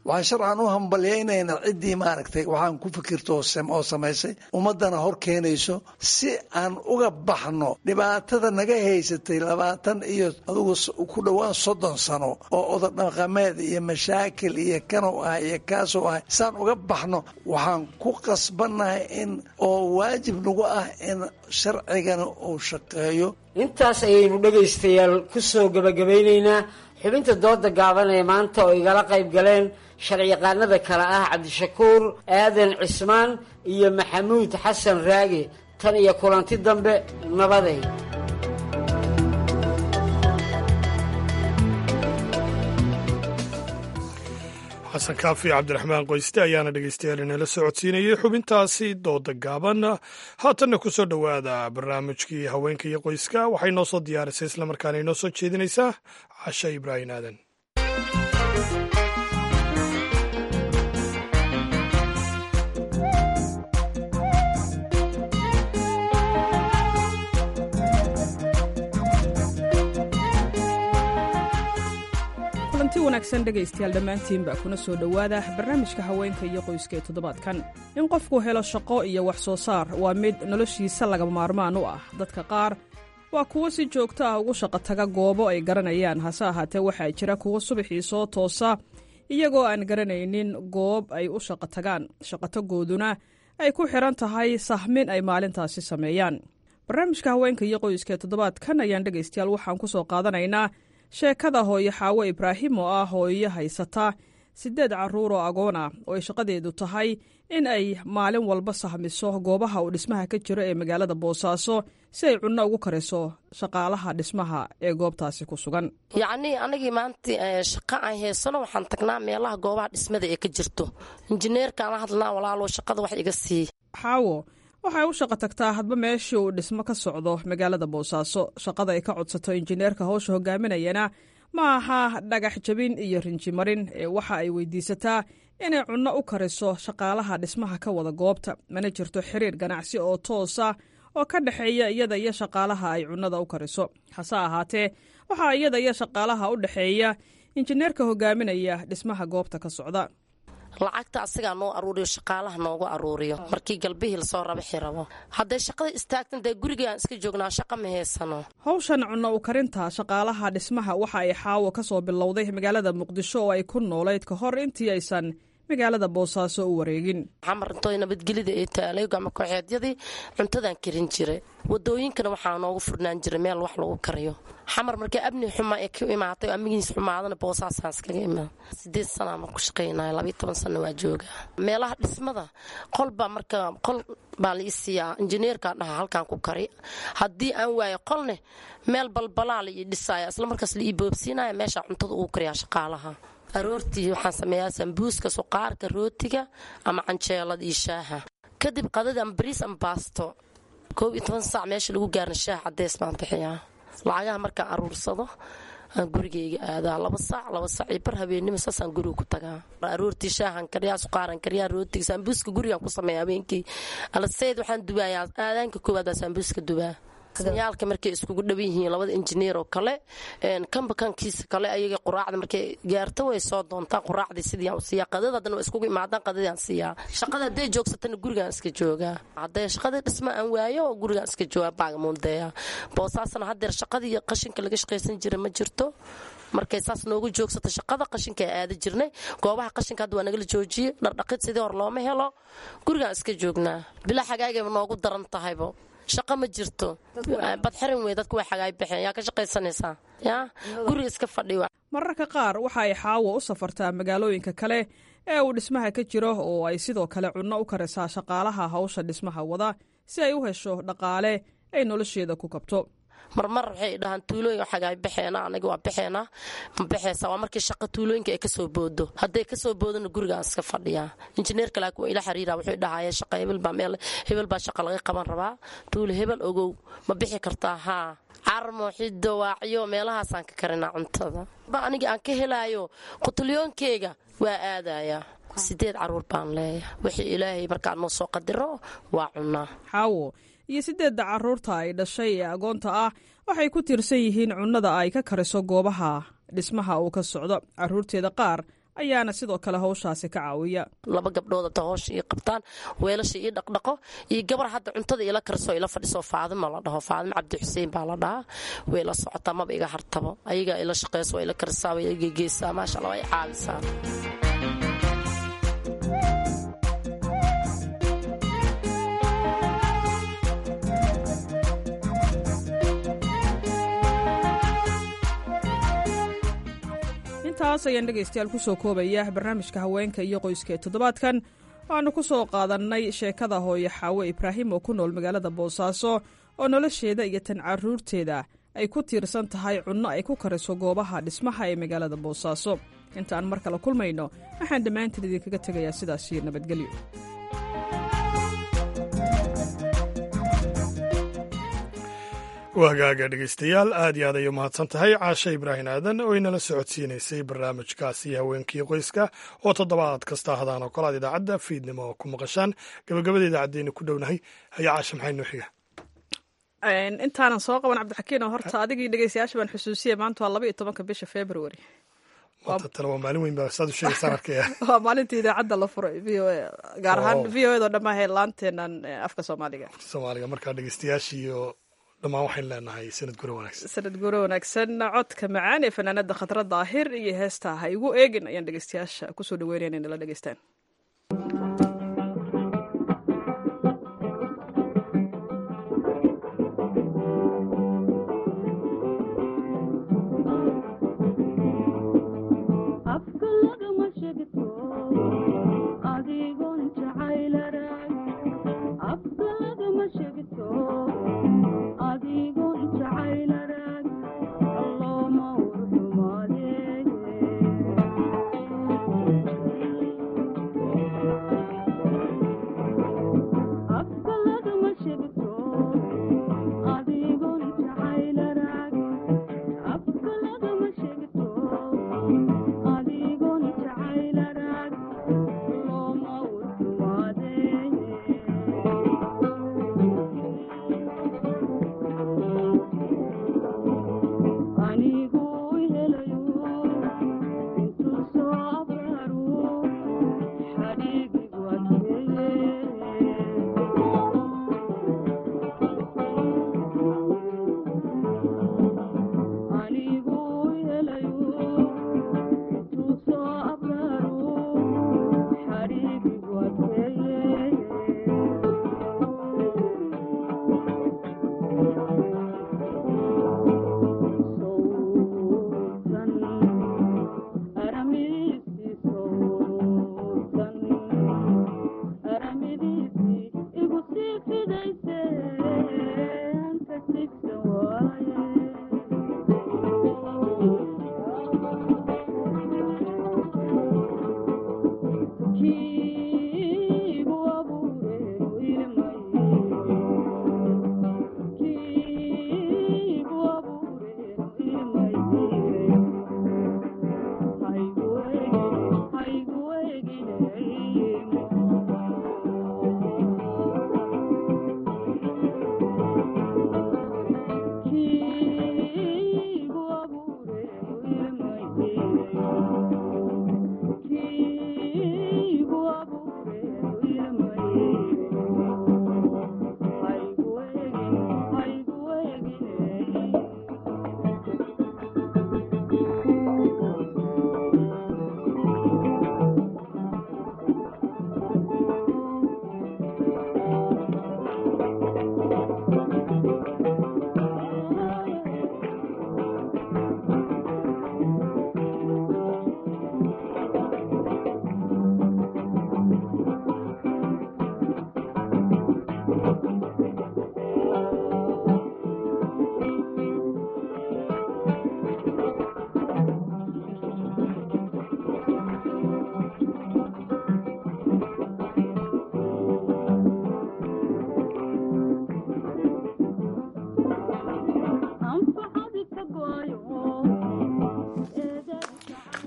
waxaan sharcan u hambalyaynaynaa ciddii maaragtay waxaan ku fikirto oo samaysay ummaddana hor keenayso si aan uga baxno dhibaatada naga haysatay labaatan iyo adugu ku dhowaan soddon sano oo ododhaqameed iyo mashaakil iyo kanow ah iyo kaasoo ah saan uga baxno waxaan ku qasbannahay in oo waajib nagu ah in sharcigana uu shaqeeyo intaas ayaynu dhegaystayaal ku soo gebagabaynaynaa xubinta dooda gaaban ee maanta oo igala qayb galeen sharciyaqaanada kale ah cabdishakuur aadan cismaan iyo maxamuud xasan raage tan iyo kulanti dambe nabaday xasan kaafi cabdiraxmaan qoyste ayaana dhegeystayaal inala socodsiinayay xubintaasi dooda gaaban haatanna ku soo dhowaada barnaamijkii haweenka iyo qoyska waxay noo soo diyaarisay islamarkaana inoo soo jeedinaysaa casha ibraahim aadan kulanti wanaagsan dhegaystayaal dhammaantiinba kuna soo dhowaada barnaamijka haweenka iyo qoyska ee toddobaadkan in qofku helo shaqo iyo wax soo saar waa mid noloshiisa lagama maarmaan u ah dadka qaar waa kuwo si joogto ah ugu shaqo taga goobo ay garanayaan hase ahaatee waxaa jira kuwo subaxii soo toosa iyagoo aan garanaynin goob ay u shaqo tagaan shaqotagooduna ay ku xidhan tahay sahmin ay maalintaasi sameeyaan barnaamijka haweenka iyo qoyska ee toddobaadkan ayaan dhegaystayaal waxaan ku soo qaadanaynaa sheekada hooyo xaawo ibraahim oo ah hooyo haysata siddeed carruur oo agoon ah oo ay shaqadeedu tahay in ay maalin walba sahmiso goobaha uu dhismaha ka jiro ee magaalada boosaaso si ay cunno ugu kariso shaqaalaha dhismaha ee goobtaasi ku sugan yacnii anagii maanta shaqa aan haysano waxaan tagnaa meelaha goobaha dhismada ee ka jirto injineerkaan hadlnaa walaalo shaqada wax iga sii xaawo waxay u shaqo tagtaa hadba meeshii uu dhismo ka socdo magaalada boosaaso shaqada ay ka codsato injineerka howsha hogaaminayana ma aha dhagax jabin iyo rinjimarin ee waxa ay weydiisataa inay cunno u kariso shaqaalaha dhismaha ka wada goobta mana jirto xiriir ganacsi oo toosa oo ka dhexeeya iyada iyo shaqaalaha ay cunnada u kariso hase ahaatee waxaa iyada iyo shaqaalaha u dhexeeya injineerka hogaaminaya dhismaha goobta ka socda lacagta asagaa noo aruuriyo shaqaalaha noogu aruuriyo markii galbihii lasoo rabaxi rabo hadday shaqada istaagtan dee gurigaan iska joognaa shaqa ma haysano howshan cunno u karinta shaqaalaha dhismaha waxa ay xaawo ka soo bilowday magaalada muqdisho oo ay ku noolayd ka hor intii aysan magaalada boosaaso u wareegin xamarintooy nabadgelida ee taalay gacmo kooxeedyadii cuntadaan karin jiray wadooyinkana waxaa noogu furnaan jiray meel wax lagu kariyo xamar markii abni xuma ee ku imaatay oo amigiis xumaadana boosaasaan iskaga imaa sideed sanaa marku shaqaynaya labayo toban sana waa jooga meelaha dhismada qolbaa marka qol baa la ii siiyaa injineerkaa dhaha halkaan ku kari haddii aan waayo qolne meel balbalaa la ii dhisaaya isla markaas la ii boobsiinaya meesha cuntada ugu kariyaa shaqaalaha aroortii waxaan sameeyaa sambuuska suqaarka rootiga ama canjeelada iyo shaaha kadib qadada ama bariis ama baasto koob iyo toban saac meesha lagu gaarna shaah cadeys baan bixiyaa lacagaha markaan aruursado aan gurigayga aadaa laba saac laba saac iyo bar habeenimo saasaan guriga ku tagaa aroortii shaahan kariyaa suqaaran kariyaa rootiga sambuuska gurigaan ku sameeya habeenkii alaseyd waxaan dubayaa aadaanka koowaad baa sambuuska dubaa yaalka markay iskugu dhawan yihiin labada injineer oo kale kanba kankiisa kale ayaga quraacda markay gaarto way soo doontaa quraacdii sidii siiya qadada haddana waa iskugu imaadaan qadadaan siiyaa shaqada hadday joogsatana gurigaan iska joogaa hadday shaqadii dhisma aan waayo oo gurigaan iska joogaa baagamuundeeya boosaasna haddeer shaqadii qashinka laga shaqaysan jira ma jirto markay saas noogu joogsato shaqada qashinka aada jirnay goobaha qashinka hadda waa nagala joojiyey dhardhaqid sidii hor looma helo gurigaan iska joognaa bilaa xagaagayba noogu daran tahaybo shaqo ma jirto badxirin wey dadku way xagaay baxeen yaa ka shaqaysanaysaa yaa guriga iska fadhiwa mararka qaar waxa ay xaawo u safartaa magaalooyinka kale ee uu dhismaha ka jiro oo ay sidoo kale cunno u karisaa shaqaalaha hawsha dhismaha wada si ay u hesho dhaqaale ay nolosheeda ku kabto marmar waxay dhahaan tuulooyinka xagaay baxeena aniga waa baxeena ma baxeysa waa markii shaqa tuulooyinka ay kasoo boodo hadday kasoo boodona gurigaan iska fadhiyaa injineerka laakiin waa ila xiriira wuxuu dhahaya shaqa hebel baa meel hebel baa shaqa laga qaban rabaa tuulo hebel ogow ma bixi kartaa haa carmo xido waacyo meelahaasaan ka karinaa cuntada ba aniga aan ka helaayo qutulyoonkeyga waa aadayaa sideed caruur baan leeyahay wixii ilaahay markaa noo soo qadiro waa cunaa xaawo iyo siddeedda carruurta ay dhashay ee agoonta ah waxay ku tiirsan yihiin cunnada ay ka kariso goobaha dhismaha uu ka socdo carruurteeda qaar ayaana sidoo kale howshaasi ka caawiya laba gabdhood hata hoosha ii qabtaan weelasha ii dhaqdhaqo iyo gabar hadda cuntada ila karso ila fadhiso faadimo la dhaho faadimo cabdi xuseen baa la dhahaa way la socotaa maba iga hartabo ayagaa ila shaqeyso waa ila karisaa way iga geysaa maasha allah waa i caawisaa intaas ayaan dhegaystayaal ku soo koobaya barnaamijka haweenka iyo qoyska ee toddobaadkan waxaanu ku soo qaadannay sheekada hooyo xaawe ibraahim oo ku nool magaalada boosaaso oo nolosheeda iyo tan caruurteeda ay ku tiirsan tahay cunno ay ku kariso goobaha dhismaha ee magaalada boosaaso intaan mar kale kulmayno waxaan dhammaantiin idinkaga tegayaa sidaas iyo nabadgelyo wagaaga dhegaystayaal aad iyo aad ay u mahadsan tahay caashe ibraahim aadan oo inala socodsiinaysay barnaamijkaasi haweenkii qoyska oo toddobaad kasta hadaan oo kale aad idaacadda fiidnimo ku maqashaan gabagabada idaacaddeyna ku dhownahay haya caashe maxay noo xiga intaanan soo qaban cabdixakiin oo horta adigii dhegaystayaasha baan xusuusiya maanta waa laba iyo tobanka bisha february maanta tale waa maalin weyn baa saad u sheegaysaan arkaya waa maalintii idaacadda la furay v o a gaar ahaan v o edo dhammaa heelaanteenan afka soomaaliga soomaaliga markaa dhegaystayaashii iyo dhammaan waxaynu leenahay sanad gure wanaagsan sanad gure wanaagsan codka macaan ee fanaanada khadra daahir iyo heesta ha igu eegin ayaan dhegeystayaasha kusoo dhaweynaya inay nala dhegeystaan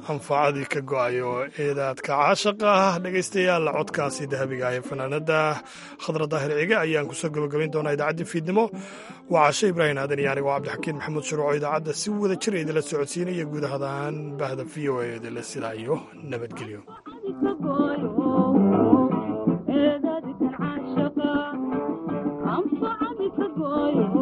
anfacadii ka go-ayo eedaadka caashaqa ah dhegaystayaal codkaasi dahabiga ah ee fanaanada khadra daahir cige ayaan kusoo gabagabayn doonaa idaacaddii fiidnimo waa cashe ibraahim aadan iyo anigo cabdixakiin maxamuud shuruuco idaacadda si wada jira idinla socodsiinaya guud ahaan bahda v o a idinla sidaa iyo nabadgelyo anfacadi ka gooyo